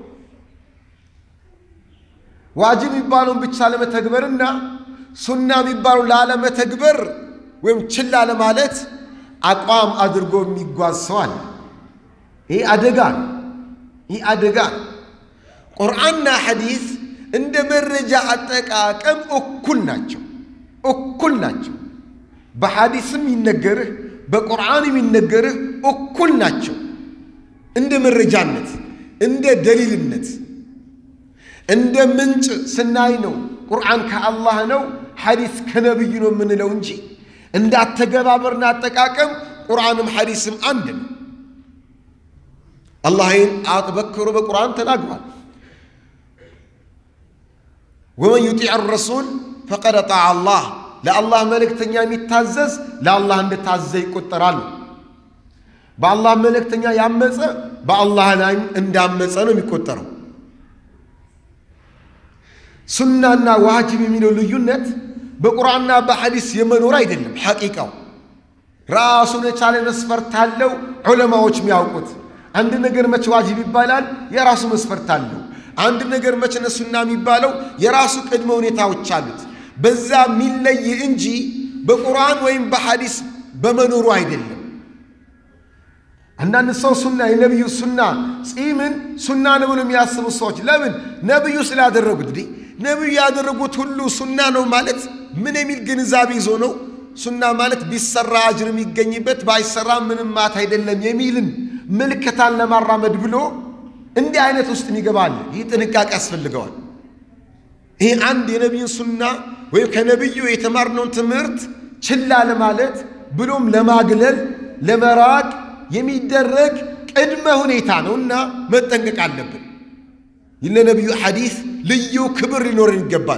ዋጅብ የሚባለውን ብቻ ለመተግበርና ሱና የሚባለው ላለመተግበር ወይም ችላ ለማለት አቋም አድርጎ የሚጓዝ ሰው አለ። ይህ አደጋ ነው። ይህ አደጋ ነው። ቁርአንና ሐዲስ እንደ መረጃ አጠቃቀም እኩል ናቸው፣ እኩል ናቸው። በሐዲስም ይነገርህ በቁርአን የሚነገርህ እኩል ናቸው። እንደ መረጃነት፣ እንደ ደሊልነት፣ እንደ ምንጭ ስናይ ነው ቁርአን ከአላህ ነው፣ ሐዲስ ከነቢዩ ነው የምንለው እንጂ እንደ አተገባበርና አጠቃቀም ቁርአንም ሐዲስም አንድ ነው። አላህ ይህን አበክሮ በቁርአን ተናግሯል። ወመን ዩጢዕ ረሱል ፈቀድ አጣዕ አላህ ለአላህ መልእክተኛ የሚታዘዝ ለአላህ እንደታዘዘ ይቆጠራል። በአላህ መልእክተኛ ያመፀ በአላህ ላይ እንዳመፀ ነው የሚቆጠረው። ሱናና ዋጅብ የሚለው ልዩነት በቁርአንና በሐዲስ የመኖር አይደለም። ሐቂቃው ራሱን የቻለ መስፈርት አለው። ዑለማዎች የሚያውቁት አንድ ነገር መቼ ዋጅብ ይባላል የራሱ መስፈርት አለው። አንድ ነገር መቼ ነው ሱና የሚባለው የራሱ ቅድመ ሁኔታዎች አሉት። በዛ የሚለይ እንጂ በቁርአን ወይም በሐዲስ በመኖሩ አይደለም። አንዳንድ ሰው ሱና የነቢዩ ሱና ጺምን ሱና ነው ብሎ የሚያስቡ ሰዎች ለምን ነቢዩ ስላደረጉት እንዲህ ነቢዩ ያደረጉት ሁሉ ሱና ነው ማለት ምን የሚል ግንዛቤ ይዞ ነው? ሱና ማለት ቢሰራ አጅር የሚገኝበት ባይሰራ ምንም ማት አይደለም የሚልን ምልክታን ለማራመድ ብሎ እንዲህ አይነት ውስጥ ይገባል። ይህ ጥንቃቄ ያስፈልገዋል። ይህ አንድ የነቢዩን ሱና ወይም ከነቢዩ የተማርነውን ትምህርት ችላ ለማለት ብሎም ለማግለል ለመራቅ የሚደረግ ቅድመ ሁኔታ ነውና መጠንቀቅ አለብን። ለነቢዩ ሐዲስ ልዩ ክብር ሊኖረን ይገባል።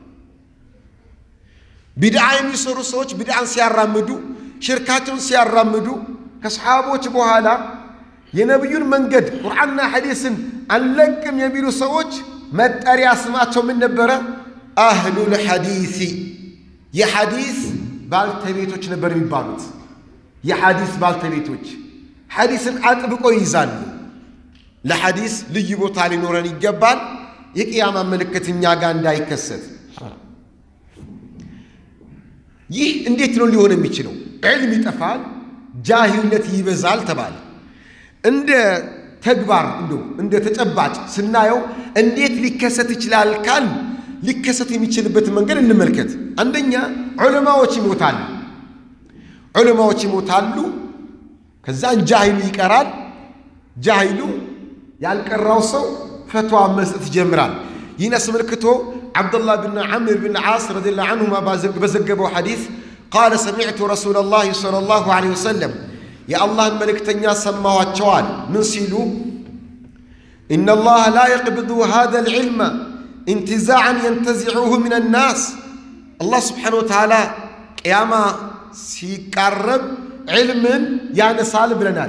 ቢድዓ የሚሰሩ ሰዎች ቢድዓን ሲያራምዱ፣ ሽርካቸውን ሲያራምዱ ከሰሓቦች በኋላ የነቢዩን መንገድ ቁርአንና ሐዲስን አንለቅም የሚሉ ሰዎች መጠሪያ ስማቸው ምን ነበረ? አህሉል ሐዲሲ የሐዲስ ባልተቤቶች ነበር የሚባሉት። የሐዲስ ባልተቤቶች ሐዲስን አጥብቆ ይይዛሉ። ለሐዲስ ልዩ ቦታ ሊኖረን ይገባል። የቅያማ ምልክት እኛ ጋር እንዳይከሰት። ይህ እንዴት ነው ሊሆን የሚችለው? ዕልም ይጠፋል፣ ጃሂልነት ይበዛል ተባለ። እንደ ተግባር እንደው እንደ ተጨባጭ ስናየው እንዴት ሊከሰት ይችላል ካል ሊከሰት የሚችልበት መንገድ እንመልከት። አንደኛ ዑለማዎች ይሞታሉ። ዑለማዎች ይሞታሉ። ከዛን ጃሂሉ ይቀራል። ጃሂሉ ያልቀራው ሰው ፈትዋ መስጠት ይጀምራል። ይህን አስመልክቶ ዓብዱላህ ብን ዓምር ብን ዓስ ረዲየላሁ ዐንሁማ በዘገበው ሐዲስ ቃለ ሰሚዕቱ ረሱለላህ ሰለላሁ ዐለይሂ ወሰለም የአላህን መልእክተኛ ሰማኋቸዋል። ምን ሲሉ ኢነላህ ላ የቅብዱ ሃዘል ዒልመ ኢንትዛዕን የንተዚዑሁ ምን ናስ አላህ ስብሓነሁ ወተዓላ ቅያማ ሲቃረብ ዕልምን ያነሳል ብለናል።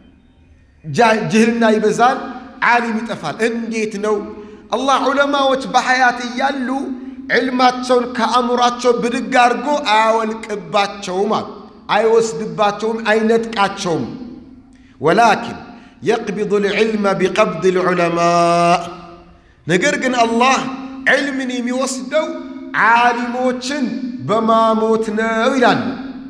ጅህልና ይበዛል፣ ዓሊም ይጠፋል። እንዴት ነው? አላህ ዑለማዎች በሐያት እያሉ ዕልማቸውን ከአእምሯቸው ብድግ አድርጎ አያወልቅባቸውም አሉ። አይወስድባቸውም፣ አይነጥቃቸውም። ወላኪን የቅቢዱ ልዕልመ ቢቀብድ ልዑለማ ነገር ግን አላህ ዕልምን የሚወስደው ዓሊሞችን በማሞት ነው ይላሉ።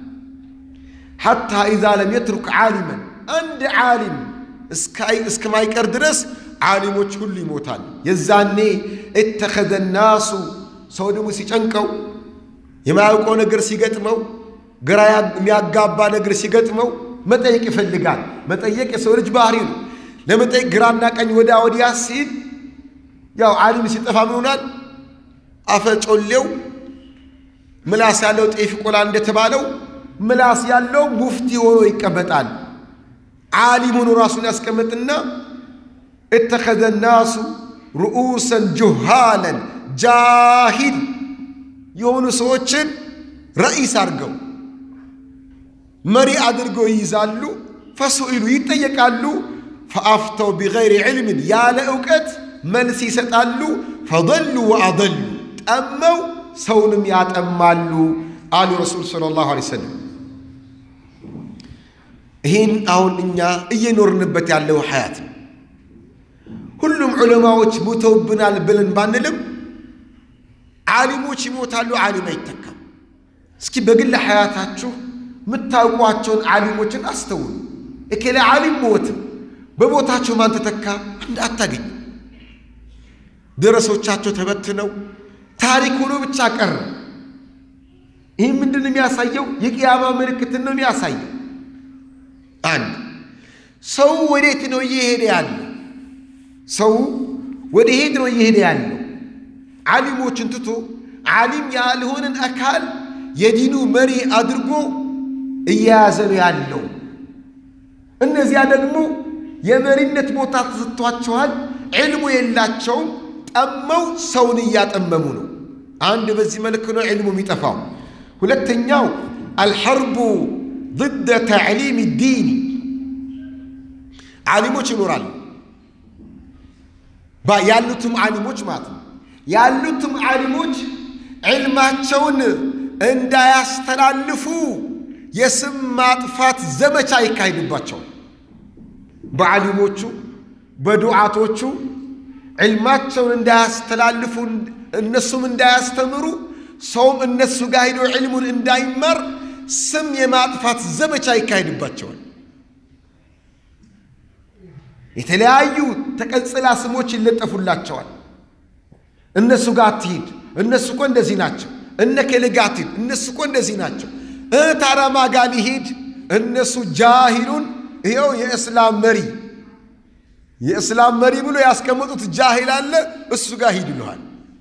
ሐታ ኢዛ ለም የትሩክ ዓሊመን አንድ ዓሊም እስከማይቀር ድረስ ዓሊሞች ሁሉ ይሞታል። የዛኔ እተኸዘ ናሱ ሰው ደግሞ ሲጨንቀው የማያውቀው ነገር ሲገጥመው ግራ የሚያጋባ ነገር ሲገጥመው መጠየቅ ይፈልጋል። መጠየቅ የሰው ልጅ ባህሪ ነው። ለመጠየቅ ግራና ቀኝ ወዲያ ወዲያ ሲል ያው ዓሊም ሲጠፋ ምን ሆናል? አፈጮሌው ምላስ ያለው ጤፍ ይቆላል እንደተባለው ምላስ ያለው ሙፍቲ ሆኖ ይቀመጣል። ዓሊም ሆኖ ራሱን ያስቀምጥና እተኸዘ ናሱ ርኡሰን ጁሃለን ጃሂል የሆኑ ሰዎችን ረኢስ አድርገው መሪ አድርገው ይይዛሉ። ፈሱኢሉ ይጠየቃሉ። ፈአፍተው ቢገይሪ ዕልምን ያለ እውቀት መልስ ይሰጣሉ። ፈضሉ ወአضሉ ጠመው ሰውንም ያጠማሉ አሉ ረሱል ሰለላሁ ዐለይሂ ወሰለም። ይህን አሁን እኛ እየኖርንበት ያለው ሐያት ነው። ሁሉም ዑለማዎች ሙተውብናል ብለን ባንልም ዓሊሞች ይሞታሉ፣ ዓሊም አይተካም። እስኪ በግል ሐያታችሁ የምታውቋቸውን ዓሊሞችን አስተውሉ። እከሌ ዓሊም ሞት፣ በቦታቸው ማን ተተካ? አታገኝ። ደረሶቻቸው ተበትነው ታሪክ ሆኖ ብቻ ቀረ። ይህ ምንድን የሚያሳየው? የቅያማ ምልክትን ነው የሚያሳየው። አንድ ሰው ወዴት ነው እየሄደ ያለው? ሰው ወደ ሄድ ነው እየሄደ ያለው? ዓሊሞችን ትቶ ዓሊም ያልሆንን አካል የዲኑ መሪ አድርጎ እየያዘ ነው ያለው። እነዚያ ደግሞ የመሪነት ቦታ ተሰጥቷቸዋል፣ ዕልሙ የላቸውም። ጠመው ሰውን እያጠመሙ ነው። አንድ በዚህ መልክ ነው ዕልሙ የሚጠፋው። ሁለተኛው አልሐርቡ ضد ተዕሊም ዲን ዓሊሞች ይኖራሉ። ያሉትም ዓሊሞች ማለት ነው። ያሉትም ዓሊሞች ዕልማቸውን እንዳያስተላልፉ የስም ማጥፋት ዘመቻ ይካሄድባቸዋል። በዓሊሞቹ በዱዓቶቹ ዕልማቸውን እንዳያስተላልፉ እነሱም እንዳያስተምሩ ሰውም እነሱ ጋር ሄዶ ዕልሙን እንዳይማር ስም የማጥፋት ዘመቻ ይካሄድባቸዋል። የተለያዩ ተቀጽላ ስሞች ይለጠፉላቸዋል። እነሱ ጋር አትሂድ፣ እነሱ እኮ እንደዚህ ናቸው። እነ ከሌ ጋር አትሂድ፣ እነሱ እኮ እንደዚህ ናቸው። ታራማ ጋር ሊሂድ፣ እነሱ ጃሂሉን ይኸው የእስላም መሪ የእስላም መሪ ብሎ ያስቀመጡት ጃሂል አለ፣ እሱ ጋር ሂድ ይለዋል።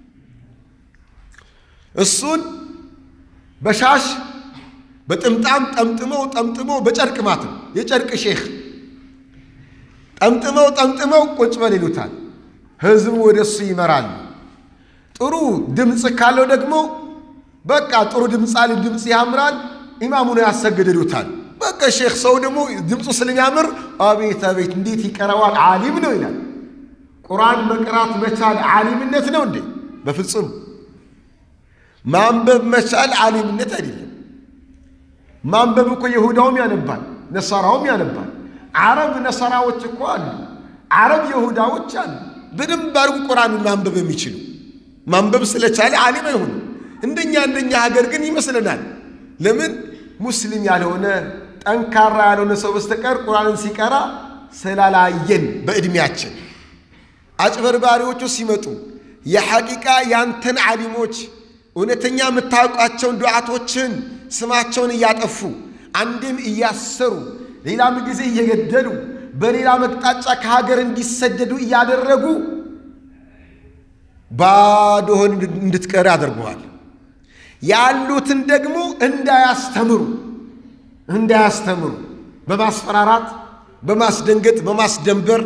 እሱን በሻሽ በጥምጣም ጠምጥመው ጠምጥመው በጨርቅ ማት ነው የጨርቅ ሼክ ጠምጥመው ጠምጥመው ቁጭ በል ይሉታል። ህዝቡ ወደ እሱ ይመራሉ። ጥሩ ድምፅ ካለው ደግሞ በቃ ጥሩ ድምፅ አለ፣ ድምፅ ያምራል፣ ኢማሙ ነው ያሰግድ ይሉታል። በቃ ሼክ ሰው ደግሞ ድምፁ ስለሚያምር አቤት አቤት እንዴት ይቀረዋል፣ ዓሊም ነው ይላል። ቁርአን መቅራት መቻል ዓሊምነት ነው እንዴ? በፍጹም ማንበብ መቻል ዓሊምነት አይደለም። ማንበብ እኮ የሁዳውም ያነባል፣ ነሳራውም ያነባል። አረብ ነሰራዎች እኮ አሉ፣ አረብ የሁዳዎች አሉ። በደንብ አድርጉ ቁርአንን ማንበብ የሚችሉ ማንበብ ስለቻለ ዓሊም አይሆንም። እንደኛ እንደኛ ሀገር ግን ይመስለናል። ለምን ሙስሊም ያልሆነ ጠንካራ ያልሆነ ሰው በስተቀር ቁርአንን ሲቀራ ስላላየን በዕድሜያችን አጭበርባሪዎቹ ሲመጡ የሐቂቃ ያንተን ዓሊሞች እውነተኛ የምታውቃቸውን ዱዓቶችን ስማቸውን እያጠፉ አንድም እያሰሩ ሌላም ጊዜ እየገደሉ በሌላ መቅጣጫ ከሀገር እንዲሰደዱ እያደረጉ ባዶህን እንድትቀር ያደርገዋል። ያሉትን ደግሞ እንዳያስተምሩ እንዳያስተምሩ በማስፈራራት በማስደንገጥ በማስደንበር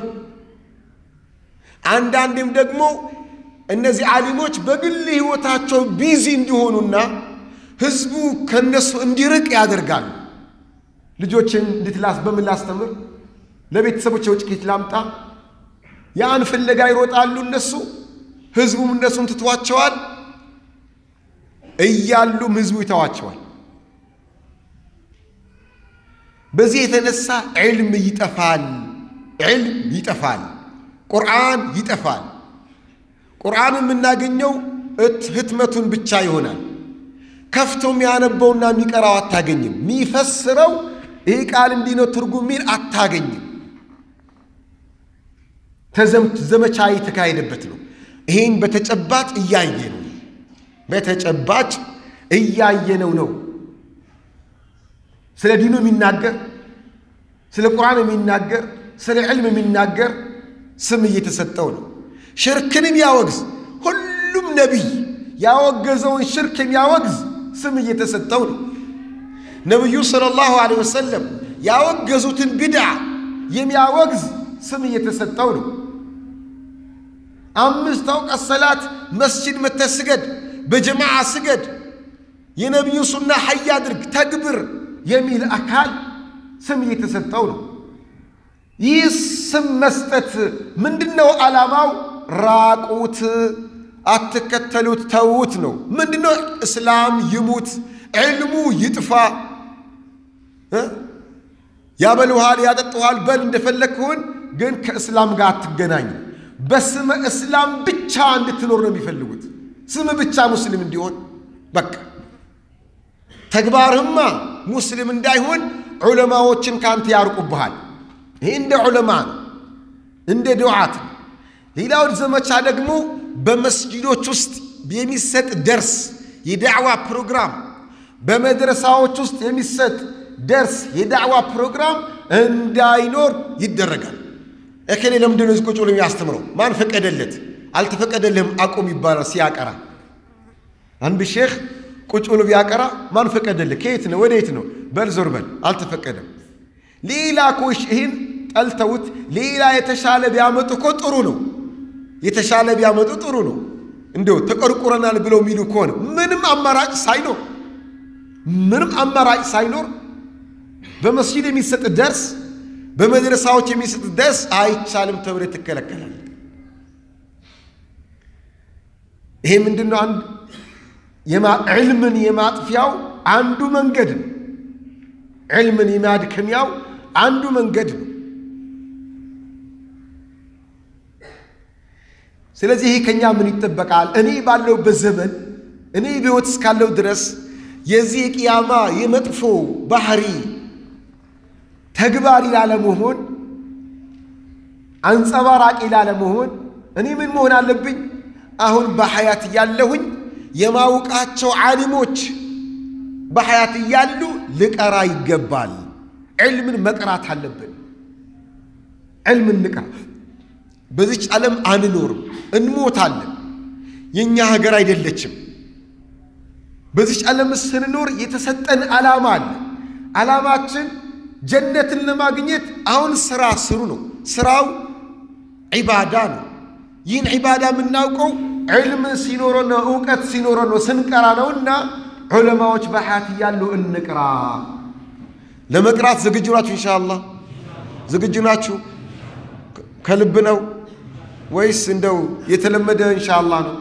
አንዳንዴም ደግሞ እነዚህ ዓሊሞች በግል ሕይወታቸው ቢዚ እንዲሆኑና ህዝቡ ከነሱ እንዲርቅ ያደርጋሉ። ልጆችን እንዴት ላስ በምን ላስተምር፣ ለቤተሰቦች የውጭ ኬት ላምጣ፣ ያን ፍለጋ ይሮጣሉ እነሱ። ህዝቡም እነሱን ትቷቸዋል፣ እያሉም ህዝቡ ይተዋቸዋል። በዚህ የተነሳ ዕልም ይጠፋል፣ ዕልም ይጠፋል፣ ቁርአን ይጠፋል። ቁርአን የምናገኘው ህትመቱን ብቻ ይሆናል። ከፍቶ የሚያነበውና የሚቀራው አታገኝም። የሚፈስረው ይህ ቃል እንዲህ ነው ትርጉም ሚል አታገኝም። ዘመቻ የተካሄደበት ነው። ይህን በተጨባጭ እያየ ነው። በተጨባጭ እያየነው ነው። ስለ ዲኑ የሚናገር ስለ ቁርአን የሚናገር ስለ ዕልም የሚናገር ስም እየተሰጠው ነው። ሽርክን የሚያወግዝ ሁሉም ነቢይ ያወገዘውን ሽርክ የሚያወግዝ ስም እየተሰጠው ነው። ነቢዩ ሰለላሁ ዐለይሂ ወሰለም ያወገዙትን ቢድዓ የሚያወግዝ ስም እየተሰጠው ነው። አምስት አውቃት ሰላት መስጂድ መተህ ስገድ፣ በጀማዓ ስገድ፣ የነቢዩ ሱና ሐይ አድርግ፣ ተግብር የሚል አካል ስም እየተሰጠው ነው። ይህ ስም መስጠት ምንድን ነው ዓላማው? ራቁት፣ አትከተሉት፣ ተዉት ነው። ምንድን ነው? እስላም ይሙት፣ ዕልሙ ይጥፋ። ያበልውሃል፣ ያጠጡሃል፣ በል እንደፈለግህን፣ ግን ከእስላም ጋር አትገናኝ። በስመ እስላም ብቻ እንድትኖር ነው የሚፈልጉት። ስም ብቻ ሙስሊም እንዲሆን በቃ ተግባርህማ ሙስሊም እንዳይሆን ዑለማዎችን ካንተ ያርቁብሃል። ይሄ እንደ ዑለማ ነው፣ እንደ ዱዓት ነው። ሌላው ዘመቻ ደግሞ በመስጂዶች ውስጥ የሚሰጥ ደርስ የዳዕዋ ፕሮግራም፣ በመድረሳዎች ውስጥ የሚሰጥ ደርስ የዳዕዋ ፕሮግራም እንዳይኖር ይደረጋል። እከሌ ለምንድን ነው እዚህ ቁጭ ብሎ የሚያስተምረው? ማን ፈቀደለት? አልተፈቀደልህም አቁም ይባላል ሲያቀራ። አንድ ሼኽ ቁጭ ብሎ ቢያቀራ ማን ፈቀደልህ? ከየት ነው ወደየት ነው? በል ዞር በል አልተፈቀደም። ሌላ ኮሽ ይህን ጠልተውት ሌላ የተሻለ ቢያመጡ እኮ ጥሩ ነው። የተሻለ ቢያመጡ ጥሩ ነው። እንዲሁ ተቆርቁረናል ብለው የሚሉ ከሆነ ምንም አማራጭ ሳይኖር ምንም አማራጭ ሳይኖር በመስጂድ የሚሰጥ ደርስ በመድረሳዎች የሚሰጥ ደርስ አይቻልም ተብሎ ትከለከላል። ይሄ ምንድን ነው? አንድ ዕልምን የማጥፊያው አንዱ መንገድ ነው። ዕልምን የማድከሚያው አንዱ መንገድ ነው። ስለዚህ ይሄ ከኛ ምን ይጠበቃል? እኔ ባለሁበት ዘመን እኔ በሕይወት እስካለው ድረስ የዚህ የቅያማ የመጥፎ ባህሪ ተግባሪ ላለመሆን አንጸባራቂ ላለመሆን እኔ ምን መሆን አለብኝ? አሁን በሐያት እያለሁኝ የማውቃቸው ዓሊሞች በሐያት እያሉ ልቀራ ይገባል። ዕልምን መቅራት አለብን። ዕልምን ንቅራ። በዚች ዓለም አንኖርም፣ እንሞታለን። የእኛ ሀገር አይደለችም። በዚች ዓለም ስንኖር የተሰጠን ዓላማ አለ። ዓላማችን ጀነትን ለማግኘት አሁን ሥራ ስሩ ነው። ሥራው ዒባዳ ነው። ይህን ዒባዳ የምናውቀው ዕልም ሲኖረ ነው፣ እውቀት ሲኖረ ነው፣ ስንቀራ ነውና ዑለማዎች በሐያት እያሉ እንቅራ። ለመቅራት ዝግጁ ናችሁ? ኢንሻአላህ ዝግጁ ናችሁ? ከልብ ነው ወይስ እንደው የተለመደ ኢንሻአላህ ነው?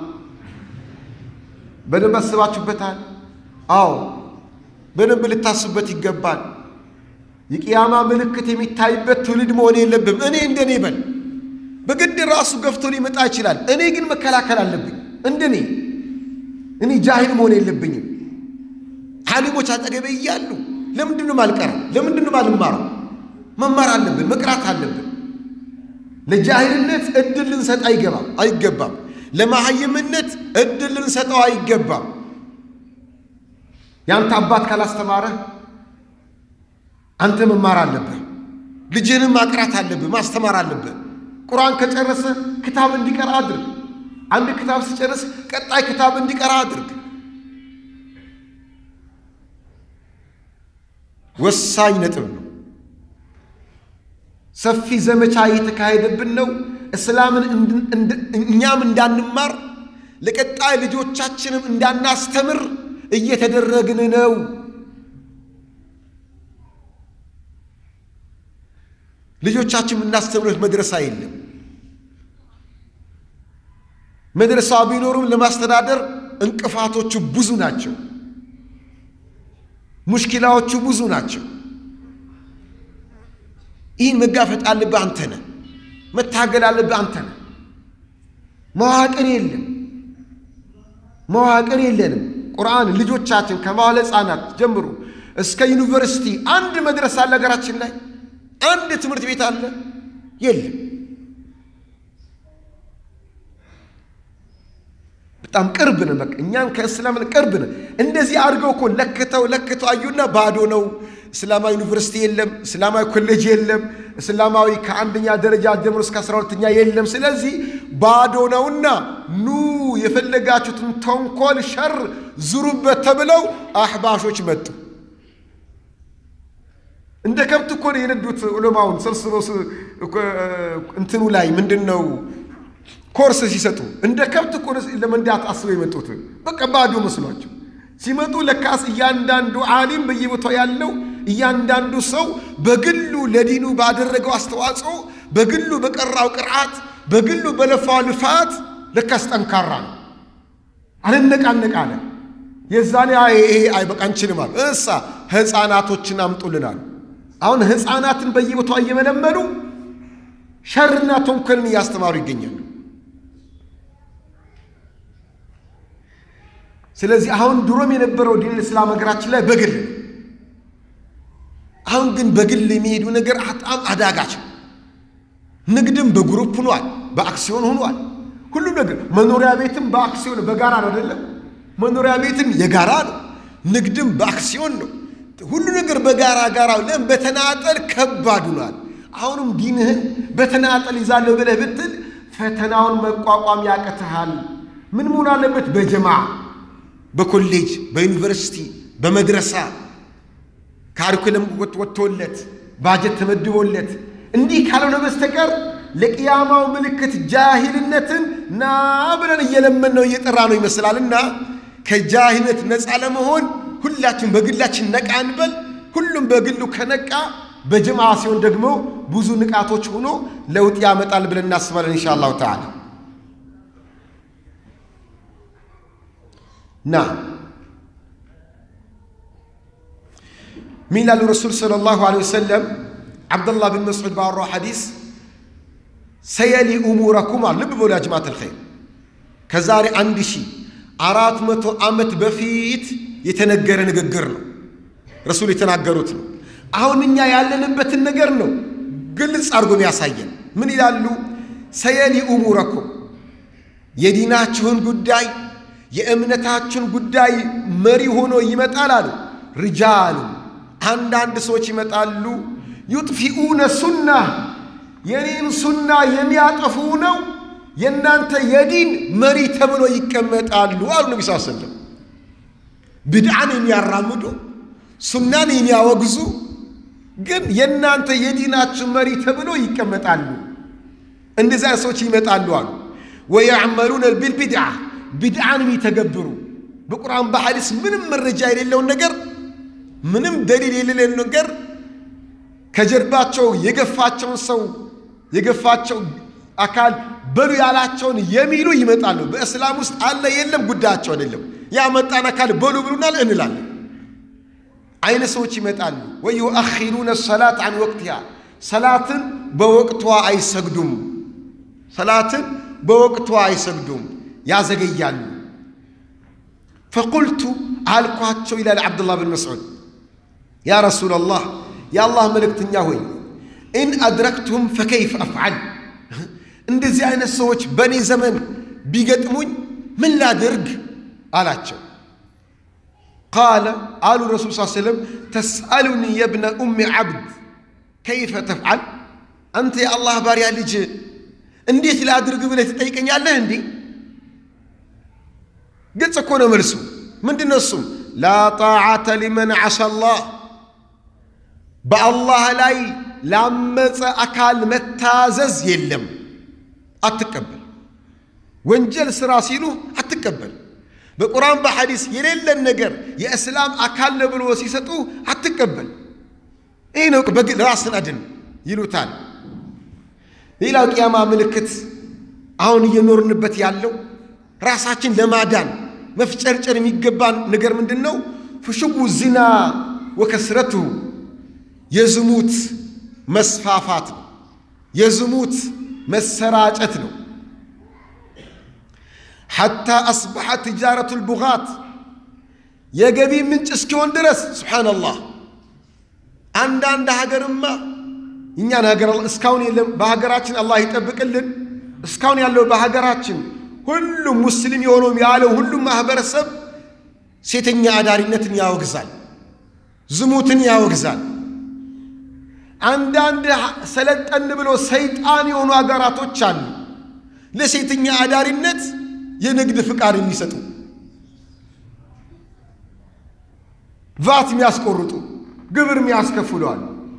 በደንብ አስባችሁበታል? አዎ በደንብ ልታስቡበት ይገባል። የቅያማ ምልክት የሚታይበት ትውልድ መሆን የለብም። እኔ እንደኔ በል በግድ ራሱ ገፍቶ ሊመጣ ይችላል። እኔ ግን መከላከል አለብኝ። እንደኔ እኔ ጃሂል መሆን የለብኝም። ዓሊሞች አጠገቤ እያሉ ለምንድን ነው ማልቀረው? ለምንድን ነው ማልማረው? መማር አለብን፣ መቅራት አለብን። ለጃሂልነት እድል ልንሰጥ አይገባም አይገባም። ለመሀይምነት እድል ልንሰጠው አይገባም። ያንተ አባት ካላስተማረህ አንተ መማር አለብህ። ልጅህንም ማቅራት አለብህ፣ ማስተማር አለብህ። ቁርአን ከጨረሰ ክታብ እንዲቀራ አድርግ። አንድ ክታብ ሲጨርስ ቀጣይ ክታብ እንዲቀራ አድርግ። ወሳኝ ነጥብ ነው። ሰፊ ዘመቻ እየተካሄደብን ነው። እስላምን እኛም እንዳንማር ለቀጣይ ልጆቻችንም እንዳናስተምር እየተደረግን ነው። ልጆቻችን የምናስተምሩት መድረሳ የለም። መድረሳ ቢኖሩም ለማስተዳደር እንቅፋቶቹ ብዙ ናቸው። ሙሽኪላዎቹ ብዙ ናቸው። ይህን መጋፈጥ አለብህ አንተ ነህ። መታገል አለብህ አንተ ነህ። መዋቅር የለም፣ መዋቅር የለንም። ቁርአን ልጆቻችን ከመዋለ ሕፃናት ጀምሮ እስከ ዩኒቨርሲቲ አንድ መድረሳ አለ ሀገራችን ላይ አንድ ትምህርት ቤት አለ የለም። በጣም ቅርብ ነን። በቃ እኛን ከእስላምን ቅርብ ነን። እንደዚህ አድርገው እኮ ለክተው ለክተው አዩና ባዶ ነው። እስላማዊ ዩኒቨርሲቲ የለም፣ እስላማዊ ኮሌጅ የለም፣ እስላማዊ ከአንደኛ ደረጃ ጀምሮ እስከ አስራ ሁለተኛ የለም። ስለዚህ ባዶ ነውና ኑ የፈለጋችሁትን ተንኮል፣ ሸር ዙሩበት ተብለው አሕባሾች መጡ። እንደ ከብት እኮ ነው የነዱት። ዑለማውን ሰብስበው እንትኑ ላይ ምንድን ነው ኮርስ ሲሰጡ እንደ ከብት እኮ ለመንዳት አስበው የመጡት። በቃ ባዶ መስሏቸው ሲመጡ ለካስ እያንዳንዱ ዓሊም በየቦታው ያለው እያንዳንዱ ሰው በግሉ ለዲኑ ባደረገው አስተዋጽኦ፣ በግሉ በቀራው ቅርዓት፣ በግሉ በለፋው ልፋት ለካስ ጠንካራ ነው። አልነቃነቅ አለ። የዛኔ ይሄ አይ በቃ አንችልም አሉ። እሳ ሕፃናቶችን አምጡልናል። አሁን ሕፃናትን በየቦታው እየመለመሉ ሸርና ተንኮልን እያስተማሩ ይገኛሉ። ስለዚህ አሁን ድሮም የነበረው ዲን እስላም ሀገራችን ላይ በግል አሁን ግን በግል የሚሄዱ ነገር በጣም አዳጋች ነው። ንግድም በግሩፕ ሆኗል፣ በአክሲዮን ሆኗል። ሁሉም ነገር መኖሪያ ቤትም በአክሲዮን በጋራ ነው አይደለም። መኖሪያ ቤትም የጋራ ነው፣ ንግድም በአክሲዮን ነው። ሁሉ ነገር በጋራ ጋራ ለም በተናጠል ከባድ ሆኗል። አሁንም ዲንህን በተናጠል ይዛለሁ ብለህ ብትል ፈተናውን መቋቋም ያቅትሃል። ምን መሆን አለበት? በጀማ በኮሌጅ በዩኒቨርሲቲ በመድረሳ ካሪኩለም ወጥቶለት ባጀት ተመድቦለት እንዲህ ካልሆነ በስተቀር ለቅያማው ምልክት ጃሂልነትን ና ብለን እየለመን ነው እየጠራ ነው ይመስላልና ከጃሂልነት ነፃ ለመሆን ሁላችን በግላችን ነቃ እንበል። ሁሉም በግሉ ከነቃ በጀማ ሲሆን ደግሞ ብዙ ንቃቶች ሆኖ ለውጥ ያመጣል ብለን እናስባለን ኢንሻ አላሁ ተዓላ ና ሚላሉ ረሱል ሰለላሁ ዐለይሂ ወሰለም ዓብደላህ ብን መስዑድ ባወራው ሐዲስ ሰየሊ እሙረኩም አሉ። ልብ በሉ ያ ጀማዓት አልኸይር ከዛሬ አንድ ሺህ አራት መቶ ዓመት በፊት የተነገረ ንግግር ነው። ረሱል የተናገሩት ነው። አሁን እኛ ያለንበትን ነገር ነው ግልጽ አድርጎ ያሳየን። ምን ይላሉ? ሰየሊ እሙረኩም የዲናችሁን ጉዳይ የእምነታችሁን ጉዳይ መሪ ሆኖ ይመጣል አሉ። ሪጃሉ አንዳንድ ሰዎች ይመጣሉ። ዩጥፊኡነ ሱና የኔን ሱና የሚያጠፉ ነው የእናንተ የዲን መሪ ተብሎ ይቀመጣሉ አሉ ነቢ ስ ሰለም። ብድዓን የሚያራምዱ ሱናን የሚያወግዙ ግን የእናንተ የዲናችሁ መሪ ተብሎ ይቀመጣሉ። እንደዚያ ሰዎች ይመጣሉ አሉ። ወያዕመሉነ ቢልቢድዓ ቢድዓን የሚተገብሩ በቁርአን በሐዲስ ምንም መረጃ የሌለውን ነገር ምንም ደሊል የሌለውን ነገር ከጀርባቸው የገፋቸውን ሰው የገፋቸው አካል በሉ ያላቸውን የሚሉ ይመጣሉ። በእስላም ውስጥ አለ የለም ጉዳያቸው አይደለም። ያመጣን አካል በሉ ብሉናል እንላለን። አይነ ሰዎች ይመጣሉ። ወዩአኺሩነ ሰላት አን ወቅቲሃ ሰላትን በወቅቷ አይሰግዱም። ሰላትን በወቅቷ አይሰግዱም፣ ያዘገያሉ። ፈቁልቱ አልኳቸው ይላል ዓብዱላህ ብን መስዑድ ያ ረሱላላህ የአላህ መልእክተኛ ሆይ ኢን አድረክቱም ፈከይፍ አፍዓል እንደዚህ አይነት ሰዎች በእኔ ዘመን ቢገጥሙኝ ምን ላድርግ አላቸው። ቃለ አሉ ረሱል ስ ሰለም ተስአሉኒ የብነ ኡሚ ዓብድ ከይፈ ተፍዓል አንተ የአላህ ባሪያ ልጅ እንዴት ላድርግ ብለህ ትጠይቀኛለህ እንዲህ ግልጽ እኮ ነው መልሱ ምንድን ነው እሱም ላ ጣዓተ ሊመን ዓሳ ላህ በአላህ ላይ ላመፀ አካል መታዘዝ የለም አትቀበል ወንጀል ሥራ ሲሉ አትቀበል በቁርአን በሐዲስ የሌለን ነገር የእስላም አካል ነው ብሎ ሲሰጡ አትቀበል ይህ ነው በግል ራስን አድን ይሉታል ሌላው ቅያማ ምልክት አሁን እየኖርንበት ያለው ራሳችን ለማዳን መፍጨርጨር የሚገባን ነገር ምንድን ነው? ፍሽቡ ዚና ወከስረትሁ የዝሙት መስፋፋት ነው። የዝሙት መሰራጨት ነው። ሐታ አስበሐ ትጃረቱ ልቡጋት የገቢ ምንጭ እስኪሆን ድረስ ሱብሓነላህ። አንዳንድ ሀገርማ እኛን ሀገር እስካሁን የለም። በሀገራችን አላህ ይጠብቅልን። እስካሁን ያለው በሀገራችን ሁሉም ሙስሊም የሆነውም ያለው ሁሉም ማህበረሰብ ሴተኛ አዳሪነትን ያወግዛል፣ ዝሙትን ያወግዛል። አንዳንድ ሰለጠን ብሎ ሰይጣን የሆኑ ሀገራቶች አሉ ለሴተኛ አዳሪነት የንግድ ፍቃድ የሚሰጡ ቫት የሚያስቆርጡ ግብር የሚያስከፍለዋል።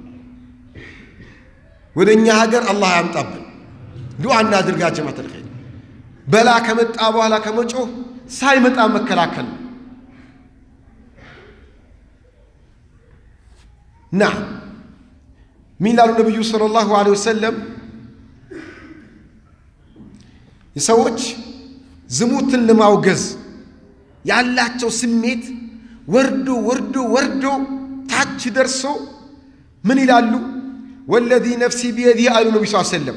ወደ እኛ ሀገር አላህ ያምጣብን። ዱዓ እናድርጋ ጀማዓተል ኸይር። በላ ከመጣ በኋላ ከመጮህ ሳይመጣ መከላከል ነው። ና ምን ላሉ ነቢዩ ሰለላሁ ዐለይሂ ወሰለም ሰዎች ዝሙትን ለማውገዝ ያላቸው ስሜት ወርዶ ወርዶ ወርዶ ታች ደርሶ ምን ይላሉ? ወለዚ ነፍሲ ቢየዲህ አሉ ነቢ ስ ሰለም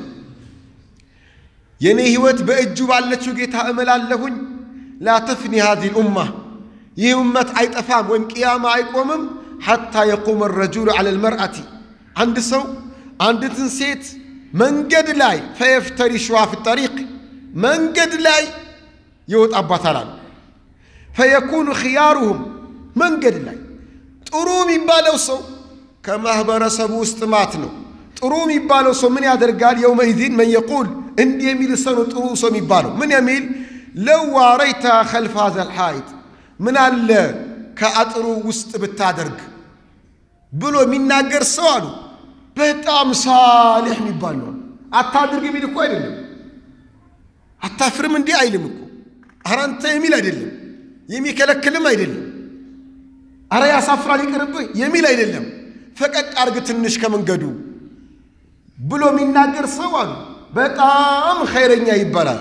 የእኔ ሕይወት በእጁ ባለችው ጌታ እምላለሁኝ ላ ተፍኒ ሃዚህ ልኡማ ይህ እመት አይጠፋም ወይም ቅያማ አይቆምም ሐታ የቁመ ረጁሉ ዐለ ልመርአቲ አንድ ሰው አንዲትን ሴት መንገድ ላይ ፈየፍተሪሹሃ ፊ ጠሪቅ መንገድ ላይ ይወጣባታል አሉ። ፈየኩኑ ኽያሩሁም መንገድ ላይ ጥሩ የሚባለው ሰው ከማኅበረሰቡ ውስጥ ማት ነው። ጥሩ የሚባለው ሰው ምን ያደርጋል? የውመኢዚን መን የቁል እንዲህ የሚል ሰው ነው ጥሩ ሰው የሚባለው ምን የሚል ለው ዋረይታ ኸልፈ ሀዘል ሐኢጥ ምን አለ ከአጥሩ ውስጥ ብታደርግ ብሎ የሚናገር ሰው አሉ በጣም ሳሌሕ የሚባል ነው። አታድርግ የሚል እኮ አይደለም። አታፍርም እንዲህ አይልም እኮ ኧረ አንተ የሚል አይደለም። የሚከለክልም አይደለም። አረ ያሳፍራል ይቅርብህ የሚል አይደለም። ፈቀቅ አርግ ትንሽ ከመንገዱ ብሎ የሚናገር ሰው አሉ በጣም ኸይረኛ ይባላል።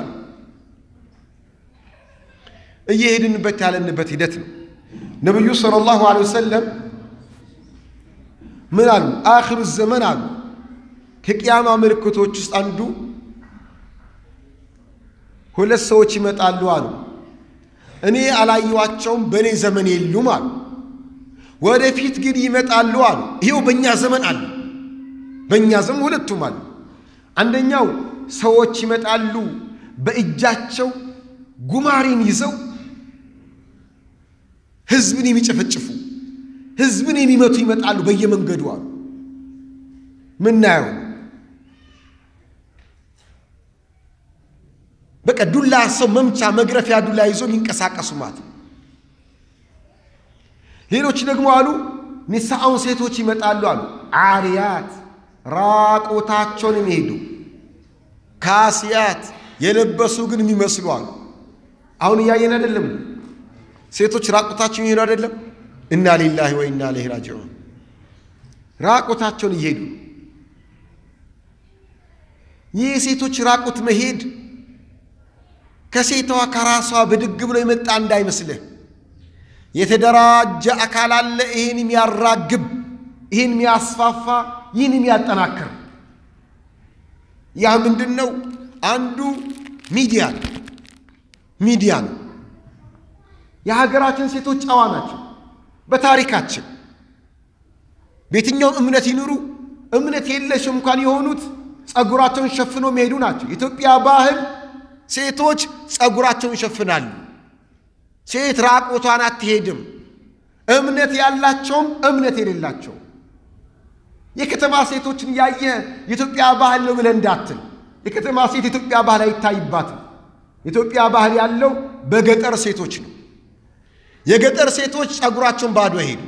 እየሄድንበት ያለንበት ሂደት ነው። ነቢዩ ሰለላሁ ዐለይሂ ወሰለም ምን አሉ? አኽሩ ዘመን አሉ ከቅያማ ምልክቶች ውስጥ አንዱ ሁለት ሰዎች ይመጣሉ አሉ። እኔ አላየኋቸውም፣ በእኔ ዘመን የሉም አሉ። ወደፊት ግን ይመጣሉ አሉ። ይኸው በእኛ ዘመን አሉ። በእኛ ዘመን ሁለቱም አሉ። አንደኛው ሰዎች ይመጣሉ በእጃቸው ጉማሬን ይዘው ህዝብን የሚጨፈጭፉ ህዝብን የሚመቱ ይመጣሉ በየመንገዱ አሉ። ምናየው በቃ ዱላ ሰው መምቻ መግረፊያ ዱላ ይዞ የሚንቀሳቀሱ ማለት ነው። ሌሎች ደግሞ አሉ ኒሳአውን ሴቶች ይመጣሉ አሉ አሪያት ራቆታቸውን የሚሄዱ ካሲያት የለበሱ ግን የሚመስሉ አሉ። አሁን እያየን አይደለም? ሴቶች ራቆታቸውን እየሄዱ አይደለም? እና ሊላሂ ወኢና ኢለይሂ ራጂዑን ራቆታቸውን እየሄዱ ይህ የሴቶች ራቁት መሄድ ከሴቷ ከራሷ ብድግ ብሎ የመጣ እንዳይመስልህ። የተደራጀ አካል አለ፣ ይህን የሚያራግብ፣ ይህን የሚያስፋፋ፣ ይህን የሚያጠናክር። ያ ምንድን ነው? አንዱ ሚዲያ ነው። ሚዲያ ነው። የሀገራችን ሴቶች ጨዋ ናቸው። በታሪካችን በየትኛውም እምነት ይኑሩ እምነት የለሽ እንኳን የሆኑት ጸጉራቸውን ሸፍኖ የሚሄዱ ናቸው። የኢትዮጵያ ባህል ሴቶች ጸጉራቸውን ይሸፍናሉ። ሴት ራቆቷን አትሄድም። እምነት ያላቸውም እምነት የሌላቸው የከተማ ሴቶችን ያየ የኢትዮጵያ ባህል ነው ብለህ እንዳትል። የከተማ ሴት የኢትዮጵያ ባህል አይታይባትም። የኢትዮጵያ ባህል ያለው በገጠር ሴቶች ነው። የገጠር ሴቶች ጸጉራቸውን ባዶ ሄዱ።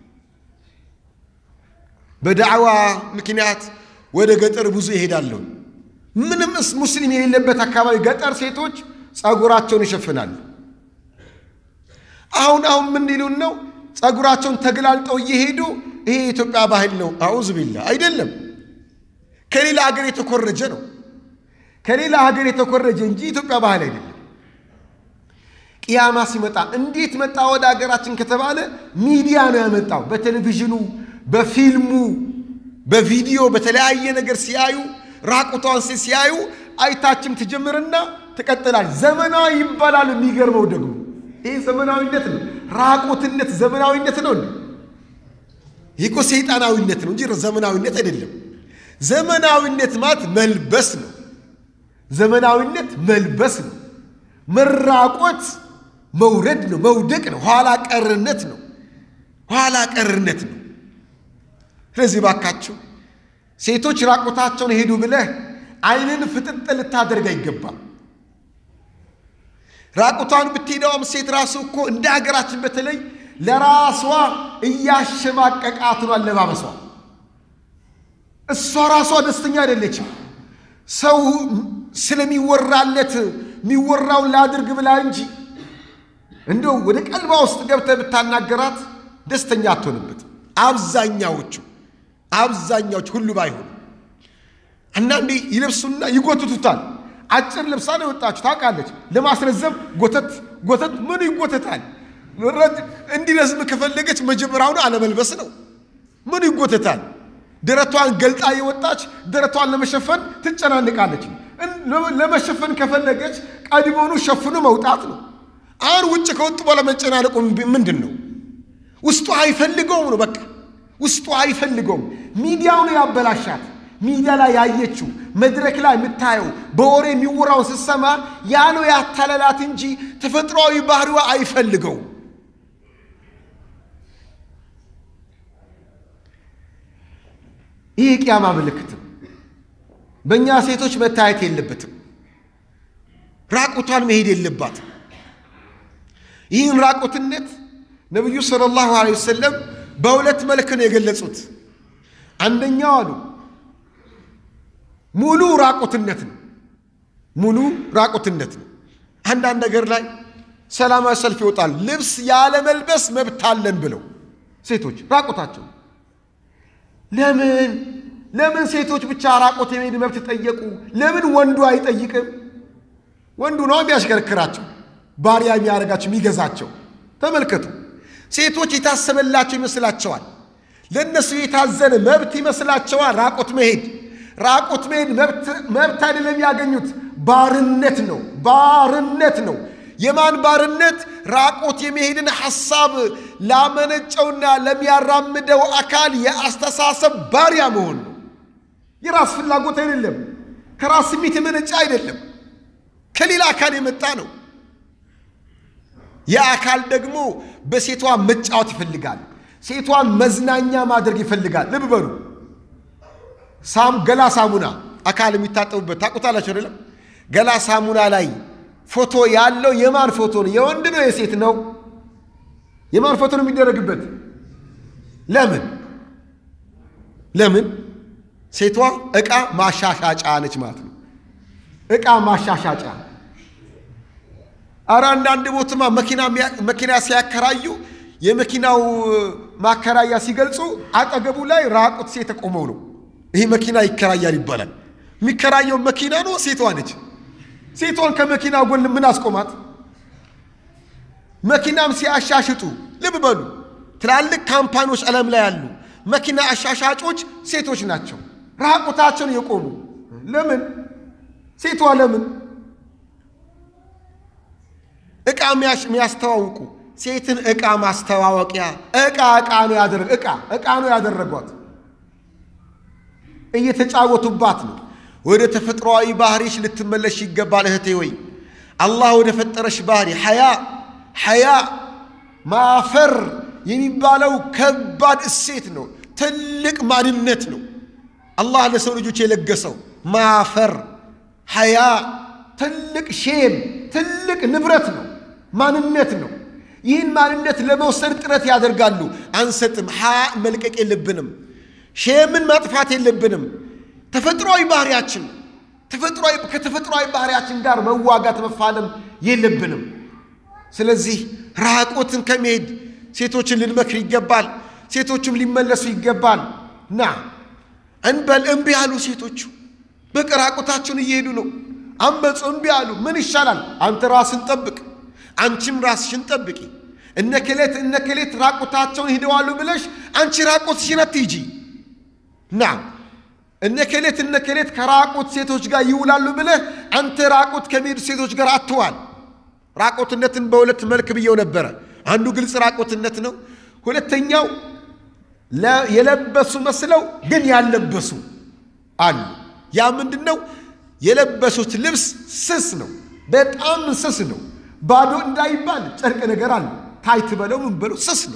በዳዕዋ ምክንያት ወደ ገጠር ብዙ ይሄዳለሁ። ምንም ሙስሊም የሌለበት አካባቢ ገጠር ሴቶች ጸጉራቸውን ይሸፍናሉ። አሁን አሁን ምን ሊሉን ነው? ጸጉራቸውን ተገላልጠው እየሄዱ ይሄ የኢትዮጵያ ባህል ነው። አዑዝ ቢላ አይደለም። ከሌላ ሀገር የተኮረጀ ነው። ከሌላ ሀገር የተኮረጀ እንጂ ኢትዮጵያ ባህል አይደለም። ቅያማ ሲመጣ እንዴት መጣ ወደ ሀገራችን ከተባለ ሚዲያ ነው ያመጣው። በቴሌቪዥኑ፣ በፊልሙ፣ በቪዲዮ በተለያየ ነገር ሲያዩ ራቁቷን ሴት ሲያዩ አይታችም ትጀምርና ትቀጥላል። ዘመናዊ ይባላል። የሚገርመው ደግሞ ይህ ዘመናዊነት ነው። ራቁትነት ዘመናዊነት ነው። ይህ እኮ ሰይጣናዊነት ነው እንጂ ዘመናዊነት አይደለም። ዘመናዊነት ማለት መልበስ ነው። ዘመናዊነት መልበስ ነው። መራቆት መውረድ ነው፣ መውደቅ ነው። ኋላ ቀርነት ነው። ኋላ ቀርነት ነው። ስለዚህ ባካችሁ ሴቶች ራቆታቸውን ሄዱ ብለህ ዓይንን ፍጥጥ ልታደርግ አይገባም። ራቁቷን ብትሄደውም ሴት ራሱ እኮ እንደ ሀገራችን በተለይ ለራሷ እያሸማቀቃት ነው አለባበሷ። እሷ ራሷ ደስተኛ አይደለችም። ሰው ስለሚወራለት የሚወራውን ላድርግ ብላ እንጂ እንደው ወደ ቀልባ ውስጥ ገብተህ ብታናገራት ደስተኛ አትሆንበት። አብዛኛዎቹ አብዛኛዎቹ ሁሉ ባይሆኑ አንዳንዴ ይለብሱና ይጎትቱታል። አጭር ልብሳ ነው የወጣችሁ ታውቃለች። ለማስረዘም ጎተት ጎተት ምኑ ይጎተታል? እንዲረዝም ከፈለገች መጀመሪያውኑ አለመልበስ ነው። ምኑ ይጎተታል? ደረቷን ገልጣ የወጣች ደረቷን ለመሸፈን ትጨናንቃለች። ለመሸፈን ከፈለገች ቀድሞውኑ ሸፍኖ መውጣት ነው። አሁን ውጭ ከወጡ በኋላ መጨናነቁ ምንድን ነው? ውስጡ አይፈልገውም ነው በቃ ውስጡ አይፈልገውም። ሚዲያው ነው ያበላሻት። ሚዲያ ላይ ያየችው መድረክ ላይ የምታየው በወሬ የሚወራውን ስትሰማ ያ ነው ያታለላት እንጂ ተፈጥሯዊ ባህሪዋ አይፈልገውም። ይህ የቅያማ ምልክትም በእኛ ሴቶች መታየት የለበትም። ራቁቷን መሄድ የለባትም። ይህን ራቁትነት ነቢዩ ሰለላሁ ዐለይሂ ወሰለም በሁለት መልክ ነው የገለጹት። አንደኛው አሉ ሙሉ ራቁትነት ነው። ሙሉ ራቁትነት ነው። አንዳንድ ነገር ላይ ሰላማዊ ሰልፍ ይወጣል። ልብስ ያለ መልበስ መብት አለን ብለው ሴቶች ራቁታቸው ለምን ለምን ሴቶች ብቻ ራቁት የመሄድ መብት ጠየቁ? ለምን ወንዱ አይጠይቅም? ወንዱ ነው የሚያሽከረክራቸው፣ ባሪያ የሚያደርጋቸው፣ የሚገዛቸው። ተመልከቱ። ሴቶች የታሰበላቸው ይመስላቸዋል። ለእነሱ የታዘነ መብት ይመስላቸዋል። ራቁት መሄድ ራቁት መሄድ መብት አይደለም ያገኙት፣ ባርነት ነው። ባርነት ነው። የማን ባርነት? ራቁት የመሄድን ሐሳብ ላመነጨውና ለሚያራምደው አካል የአስተሳሰብ ባሪያ መሆን ነው። የራስ ፍላጎት አይደለም። ከራስ ስሜት የመነጨ አይደለም። ከሌላ አካል የመጣ ነው። የአካል ደግሞ በሴቷ መጫወት ይፈልጋል። ሴቷን መዝናኛ ማድረግ ይፈልጋል። ልብ በሉ። ሳም ገላ ሳሙና አካል የሚታጠቡበት ታውቁታላችሁ አይደለም? ገላ ሳሙና ላይ ፎቶ ያለው የማን ፎቶ ነው? የወንድ ነው የሴት ነው? የማን ፎቶ ነው የሚደረግበት? ለምን ለምን? ሴቷ ዕቃ ማሻሻጫ ነች ማለት ነው። ዕቃ ማሻሻጫ። አረ አንዳንድ ቦትማ መኪና ሲያከራዩ የመኪናው ማከራያ ሲገልጹ አጠገቡ ላይ ራቁት ሴት ቆመው ነው ይህ መኪና ይከራያል ይባላል። የሚከራየው መኪና ነው ሴቷ ነች። ሴቷን ከመኪና ጎን ምን አስቆማት? መኪናም ሲያሻሽጡ ልብ በሉ፣ ትላልቅ ካምፓኒዎች ዓለም ላይ ያሉ መኪና አሻሻጮች ሴቶች ናቸው። ራቁታቸውን የቆሙ ለምን? ሴቷ ለምን? ዕቃ የሚያስተዋውቁ ሴትን ዕቃ ማስተዋወቂያ ዕቃ ዕቃ ነው ያደረግ ዕቃ ዕቃ ነው ያደረጓት። እየተጫወቱባት ነው። ወደ ተፈጥሯዊ ባህሪሽ ልትመለሽ ይገባል እህቴ ወይ አላህ ወደ ፈጠረሽ ባህሪ ሐያ ሐያ ማፈር የሚባለው ከባድ እሴት ነው። ትልቅ ማንነት ነው። አላህ ለሰው ልጆች የለገሰው ማፈር ሐያ ትልቅ ሼም ትልቅ ንብረት ነው፣ ማንነት ነው። ይህን ማንነት ለመውሰድ ጥረት ያደርጋሉ። አንሰጥም። ሐያ መልቀቅ የለብንም። ሼምን ማጥፋት የለብንም። ተፈጥሯዊ ባህሪያችን ተፈጥሯዊ ከተፈጥሯዊ ባህሪያችን ጋር መዋጋት መፋለም የለብንም። ስለዚህ ራቆትን ከመሄድ ሴቶችን ልንመክር ይገባል። ሴቶችም ሊመለሱ ይገባል። ና እንበል እምቢ አሉ ሴቶቹ። በቃ ራቆታቸውን እየሄዱ ነው። አመፁ፣ እምቢ አሉ። ምን ይሻላል? አንተ ራስን ጠብቅ፣ አንቺም ራስሽን ጠብቂ። እነከሌት እነከሌት ራቆታቸውን ሂደዋሉ ብለሽ አንቺ ራቆትሽን አትሂጂ። ና እነከሌት እነከሌት ከራቁት ሴቶች ጋር ይውላሉ ብለህ አንተ ራቁት ከሚሄዱ ሴቶች ጋር አትዋል። ራቁትነትን በሁለት መልክ ብየው ነበረ። አንዱ ግልጽ ራቁትነት ነው። ሁለተኛው የለበሱ መስለው ግን ያልለበሱ አሉ። ያ ምንድን ነው? የለበሱት ልብስ ስስ ነው፣ በጣም ስስ ነው። ባዶ እንዳይባል ጨርቅ ነገር አለ። ታይት በለው ምን በለው ስስ ነው።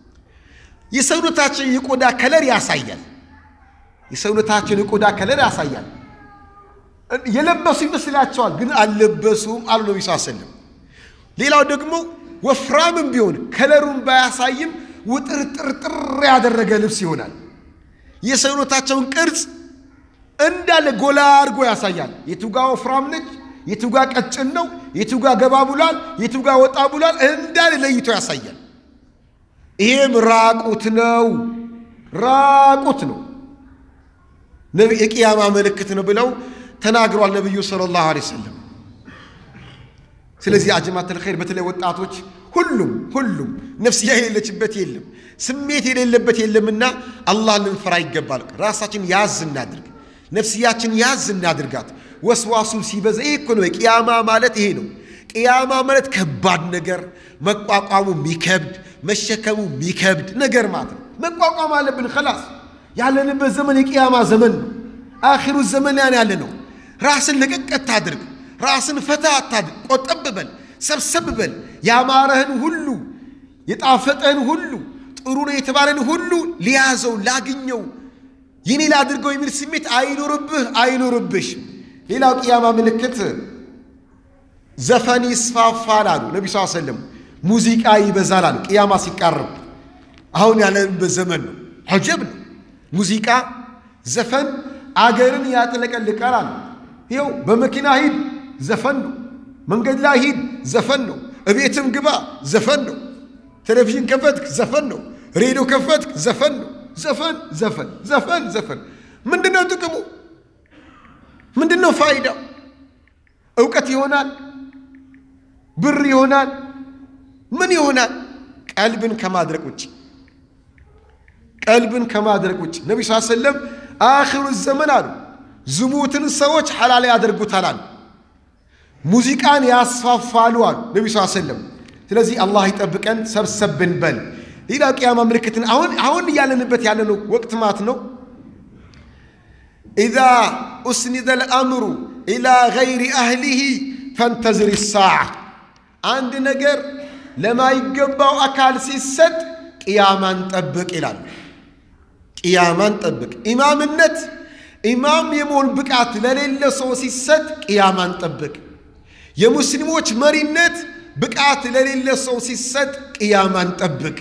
የሰውነታችን የቆዳ ከለር ያሳያል። የሰውነታችን የቆዳ ከለር ያሳያል። የለበሱ ይመስላቸዋል፣ ግን አልለበሱም አሉ ነው ይሳሰልም። ሌላው ደግሞ ወፍራምም ቢሆን ከለሩን ባያሳይም ውጥርጥርጥር ያደረገ ልብስ ይሆናል። የሰውነታቸውን ቅርጽ እንዳለ ጎላ አድርጎ ያሳያል። የቱጋ ወፍራም ነች፣ የቱጋ ቀጭን ነው፣ የቱጋ ገባ ብሏል፣ የቱጋ ወጣ ብሏል፣ እንዳለ ለይቶ ያሳያል። ይሄም ራቁት ነው፣ ራቁት ነው። የቅያማ ምልክት ነው ብለው ተናግሯል ነቢዩ ሰለላሁ ዐለይሂ ወሰለም። ስለዚህ አጀማተል ኸይር በተለይ ወጣቶች ሁሉም ሁሉም ነፍስያ የሌለችበት የለም፣ ስሜት የሌለበት የለምና አላህ ልንፈራ ይገባል። ራሳችን ያዝ እናድርግ፣ ነፍስያችን ያዝ እናድርጋት። ወስዋሱ ሲበዛ ይህ እኮ ነው ቅያማ ማለት ይሄ ነው። ቅያማ ማለት ከባድ ነገር መቋቋሙ የሚከብድ መሸከሙ የሚከብድ ነገር ማለት ነው። መቋቋም አለብን። ከላስ ያለንበት ዘመን የቅያማ ዘመን ነው። አኺሩ ዘመን ያን ያለ ነው። ራስን ለቀቅ አታድርግ። ራስን ፈታ አታድርግ። ቆጠብ በል፣ ሰብሰብ በል። ያማረህን ሁሉ የጣፈጠህን ሁሉ ጥሩ ነው የተባለን ሁሉ ሊያዘው ላግኘው የኔ ላድርገው የሚል ስሜት አይኖርብህ አይኖርብሽ። ሌላው ቅያማ ምልክት ዘፈን ይስፋፋል አሉ ነቢ ስ ሰለም። ሙዚቃ ይበዛል አሉ ቅያማ ሲቃርብ። አሁን ያለንበት ዘመን ነው። ዐጀብ ነው። ሙዚቃ ዘፈን አገርን ያጥለቀልቃል አሉ። ይኸው በመኪና ሂድ ዘፈን ነው። መንገድ ላይ ሂድ ዘፈን ነው። እቤትም ግባ ዘፈን ነው። ቴሌቪዥን ከፈትክ ዘፈን ነው። ሬዲዮ ከፈትክ ዘፈን ነው። ዘፈን ዘፈን ዘፈን ዘፈን። ምንድን ነው ጥቅሙ? ምንድን ነው ፋይዳው? እውቀት ይሆናል? ብር ይሆናል? ምን ይሆናል? ቀልብን ከማድረቅ ውጭ ቀልብን ከማድረቅ ውጭ ነቢ ስ ሰለም አኺሩ ዘመን አሉ ዝሙትን ሰዎች ሐላል ያደርጉታል አሉ። ሙዚቃን ያስፋፋሉ አሉ ነቢ ስ ሰለም። ስለዚህ አላህ ይጠብቀን። ሰብሰብን በል ሌላ ቅያማ ምልክትን አሁን አሁን እያለንበት ያለነው ወቅት ማት ነው። ኢዛ ኡስኒደ ልአምሩ ኢላ ገይሪ አህሊሂ ፈንተዝር ሳዓ አንድ ነገር ለማይገባው አካል ሲሰጥ ቅያማን ጠብቅ ይላል። ቅያማን ጠብቅ። ኢማምነት ኢማም የመሆን ብቃት ለሌለ ሰው ሲሰጥ ቅያማን ጠብቅ። የሙስሊሞች መሪነት ብቃት ለሌለ ሰው ሲሰጥ ቅያማን ጠብቅ።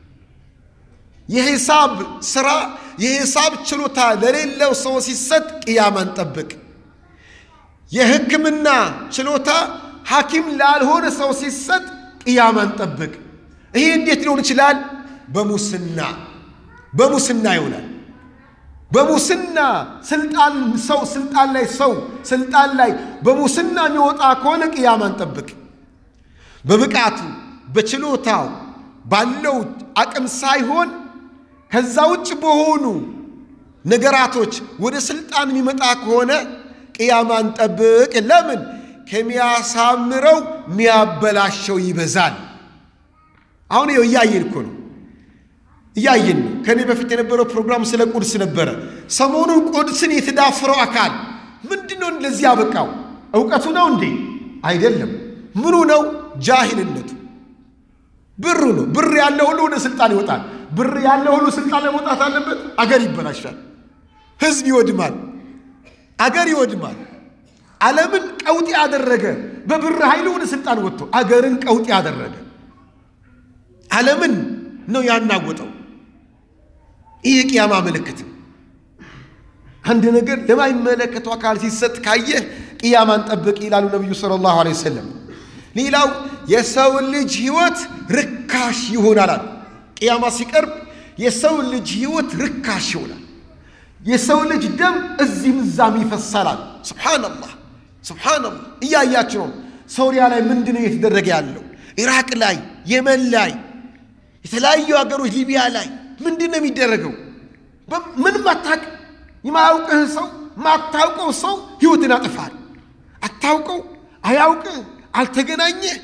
የሂሳብ ስራ የሂሳብ ችሎታ ለሌለው ሰው ሲሰጥ ቅያማን ጠብቅ። የሕክምና ችሎታ ሐኪም ላልሆነ ሰው ሲሰጥ ቅያማን ጠብቅ። ይሄ እንዴት ሊሆን ይችላል? በሙስና በሙስና ይሆናል። በሙስና ስልጣን ሰው ስልጣን ላይ ሰው ስልጣን ላይ በሙስና የሚወጣ ከሆነ ቅያማን ጠብቅ። በብቃቱ በችሎታው ባለው አቅም ሳይሆን ከዛ ውጭ በሆኑ ነገራቶች ወደ ስልጣን የሚመጣ ከሆነ ቅያማን ጠብቅ። ለምን? ከሚያሳምረው የሚያበላሸው ይበዛል። አሁን ይኸው እያየን እኮ ነው እያየን ነው። ከኔ በፊት የነበረው ፕሮግራም ስለ ቁድስ ነበረ። ሰሞኑን ቁድስን የተዳፈረው አካል ምንድን ነው እንደዚህ ያበቃው? እውቀቱ ነው እንዴ? አይደለም። ምኑ ነው? ጃሂልነቱ። ብሩ ነው። ብር ያለው ሁሉ ወደ ስልጣን ይወጣል። ብር ያለው ሁሉ ስልጣን ላይ መውጣት አለበት። አገር ይበላሻል። ህዝብ ይወድማል። አገር ይወድማል። ዓለምን ቀውጢ ያደረገ በብር ኃይል ወደ ስልጣን ወጥቶ አገርን ቀውጢ ያደረገ ዓለምን ነው ያናወጠው። ይህ የቅያማ ምልክት ነው። አንድ ነገር ለማይመለከተው አካል ሲሰጥ ካየህ ቅያማን ጠብቅ ይላሉ ነቢዩ ሰለላሁ ዐለይሂ ወሰለም። ሌላው የሰው ልጅ ህይወት ርካሽ ይሆናል አሉ። ቅያማ ሲቀርብ የሰው ልጅ ህይወት ርካሽ ይሆናል። የሰው ልጅ ደም እዚህም እዛም ይፈሳል አሉ። ሱብሓነላህ ሱብሓነላህ። እያያችሁ ነው። ሶሪያ ላይ ምንድን ነው እየተደረገ ያለው? ኢራቅ ላይ፣ የመን ላይ፣ የተለያዩ ሀገሮች ሊቢያ ላይ ምንድን ነው የሚደረገው? ምንም አታውቅ የማያውቅህ ሰው ማታውቀው ሰው ህይወትን ያጠፋል። አታውቀው፣ አያውቅህ፣ አልተገናኘህ።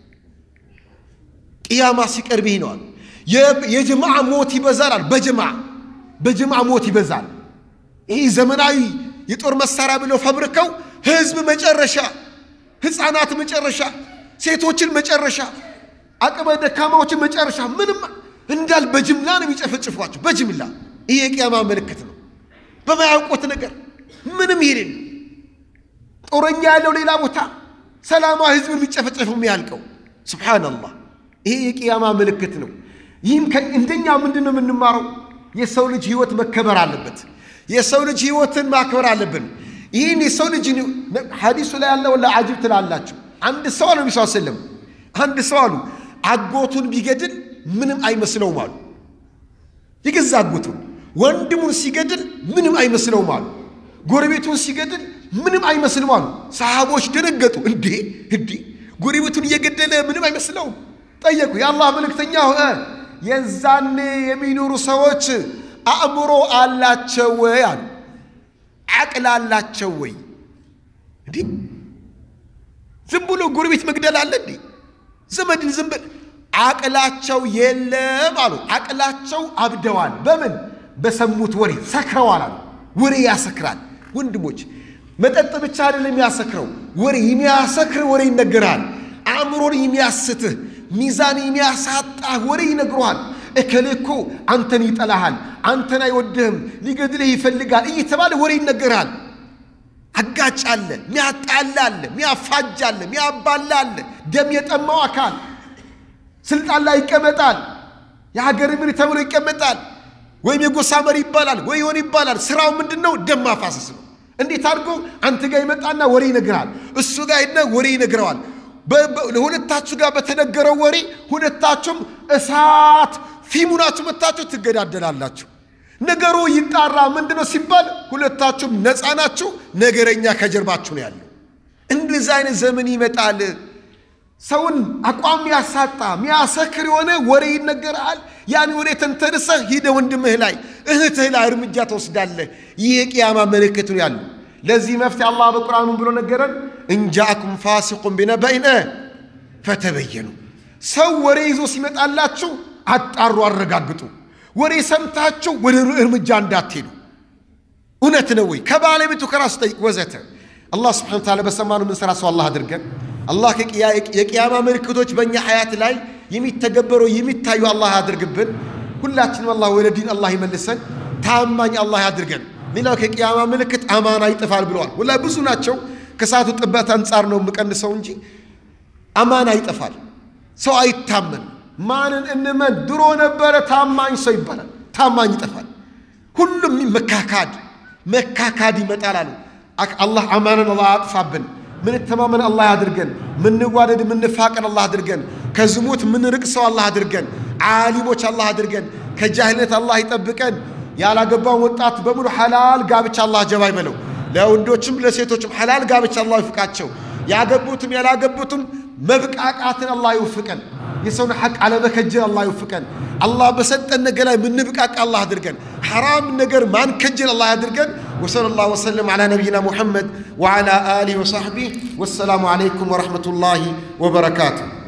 ቅያማ ሲቀርብ ይህ ነዋል። የጀማዓ ሞት ይበዛል። በጀማ በጀማ ሞት ይበዛል። ይህ ዘመናዊ የጦር መሳሪያ ብለው ፈብርከው ህዝብ መጨረሻ፣ ህፃናት መጨረሻ፣ ሴቶችን መጨረሻ፣ አቅመ ደካማዎችን መጨረሻ ምንም እንዳል በጅምላ ነው የሚጨፈጭፏቸው። በጅምላ ይህ የቅያማ ምልክት ነው። በማያውቁት ነገር ምንም ይሄድን ጦረኛ ያለው ሌላ ቦታ ሰላማዊ ህዝብ የሚጨፈጨፉ የሚያልቀው ሱብሓነላህ። ይሄ የቅያማ ምልክት ነው። ይህም እንደኛ ምንድን ነው የምንማረው? የሰው ልጅ ህይወት መከበር አለበት። የሰው ልጅ ህይወትን ማክበር አለብን። ይህን የሰው ልጅ ሐዲሱ ላይ ያለው ለአጅብ ትላላችሁ። አንድ ሰው አሉ ነቢ ስለም አንድ ሰው አሉ አጎቱን ቢገድል ምንም አይመስለውም አሉ። የገዛ አጎቱን ወንድሙን ሲገድል ምንም አይመስለውም አሉ። ጎረቤቱን ሲገድል ምንም አይመስልም አሉ። ሰሃቦች ደነገጡ። እንዴ እንዴ ጎረቤቱን እየገደለ ምንም አይመስለውም? ጠየቁ። የአላህ መልእክተኛ ሆነ የዛኔ የሚኖሩ ሰዎች አእምሮ አላቸው ወይ አሉ። አቅል አላቸው ወይ? እንዲህ ዝም ብሎ ጎረቤት መግደል አለ እንዴ? ዘመድን ዝም ብል አቅላቸው የለም አሉ። አቅላቸው አብደዋል። በምን በሰሙት ወሬ ሰክረዋል አሉ። ወሬ ያሰክራል ወንድሞች። መጠጥ ብቻ አይደለም የሚያሰክረው፣ ወሬ የሚያሰክር ወሬ ይነገራል። አእምሮን የሚያስትህ ሚዛን የሚያሳጣህ ወሬ ይነግረዋል። እከሌ እኮ አንተን ይጠላሃል፣ አንተን አይወድህም፣ ሊገድልህ ይፈልጋል እየተባለ ወሬ ይነገራል። አጋጭ አለ፣ ሚያጣላ አለ፣ ሚያፋጅ አለ፣ ሚያባላ አለ። ደም የጠማው አካል ስልጣን ላይ ይቀመጣል። የሀገር መሪ ተብሎ ይቀመጣል። ወይም የጎሳ መሪ ይባላል፣ ወይ የሆነ ይባላል። ስራው ምንድን ነው? ደም ማፋሰስ ነው። እንዴት አድርጎ አንተ ጋር ይመጣና ወሬ ይነግራል፣ እሱ ጋር ሄድና ወሬ ይነግረዋል። ለሁለታችሁ ጋር በተነገረው ወሬ ሁለታችሁም እሳት ፊሙናችሁ መታችሁ ትገዳደላላችሁ። ነገሩ ይጣራ ምንድን ነው ሲባል ሁለታችሁም ነፃ ናችሁ፣ ነገረኛ ከጀርባችሁ ነው ያለው። እንደዚህ አይነት ዘመን ይመጣል። ሰውን አቋም ሚያሳጣ ሚያሰክር የሆነ ወሬ ይነገራል። ያን ወሬ ተንተርሰህ ሂደ ወንድምህ ላይ እህትህ ላይ እርምጃ ትወስዳለህ። ይህ የቅያማ ምልክት ነው ያሉ። ለዚህ መፍትሄ አላህ በቁርአኑ ብሎ ነገረን፣ እንጃአኩም ፋሲቁን ቢነበኢን ፈተበየኑ። ሰው ወሬ ይዞ ሲመጣላችሁ አጣሩ፣ አረጋግጡ። ወሬ ሰምታችሁ ወደ እርምጃ እንዳትሄዱ። እውነት ነው ወይ ከባለቤቱ ከራሱ ጠይቅ፣ ወዘተ። አላህ ስብሓነሁ ወተዓላ በሰማነው የምንሰራ ሰው አላህ አድርገን። አላህ የቅያማ ምልክቶች በእኛ ሀያት ላይ የሚተገበሩ የሚታዩ አላህ ያድርግብን። ሁላችንም አላህ ወደ ዲን አላህ ይመልሰን። ታማኝ አላህ ያድርገን። ሌላው ከቅያማ ምልክት አማና ይጠፋል ብለዋል። ወላ ብዙ ናቸው። ከሰዓቱ ጥበት አንጻር ነው የምቀንሰው እንጂ አማና ይጠፋል። ሰው አይታመን። ማንን እንመን? ድሮ ነበረ ታማኝ ሰው ይባላል። ታማኝ ይጠፋል። ሁሉም መካካድ መካካድ ይመጣል አሉ። አላህ አማናን አላህ አጥፋብን። ምንተማመን አላህ ያድርገን። ምንዋደድ ምንፋቀር አላህ አድርገን። ከዝሙት ምንርቅ ሰው አላህ አድርገን። ዓሊሞች አላህ አድርገን። ከጃህልነት አላህ ይጠብቀን። ያላገባውን ወጣት በሙሉ ሐላል ጋብቻ አላህ ጀባ ይበለው። ለወንዶችም ለሴቶችም ሐላል ጋብቻ አላህ ይፍቃቸው። ያገቡትም ያላገቡትም መብቃቃትን አላህ ይውፍቀን። የሰውን ሐቅ አለመከጀል አላህ ይውፍቀን። አላህ በሰጠን ነገር ላይ ምንብቃቃ አላህ አድርገን። ሐራም ነገር ማንከጀል አላህ ያድርገን። ወሰለ ላሁ ወሰለም ዓላ ነቢይና ሙሐመድ ወዓላ አሊህ ወሰሕቢህ ወሰላሙ ዓለይኩም ወረሕመቱላሂ ወበረካቱሁ።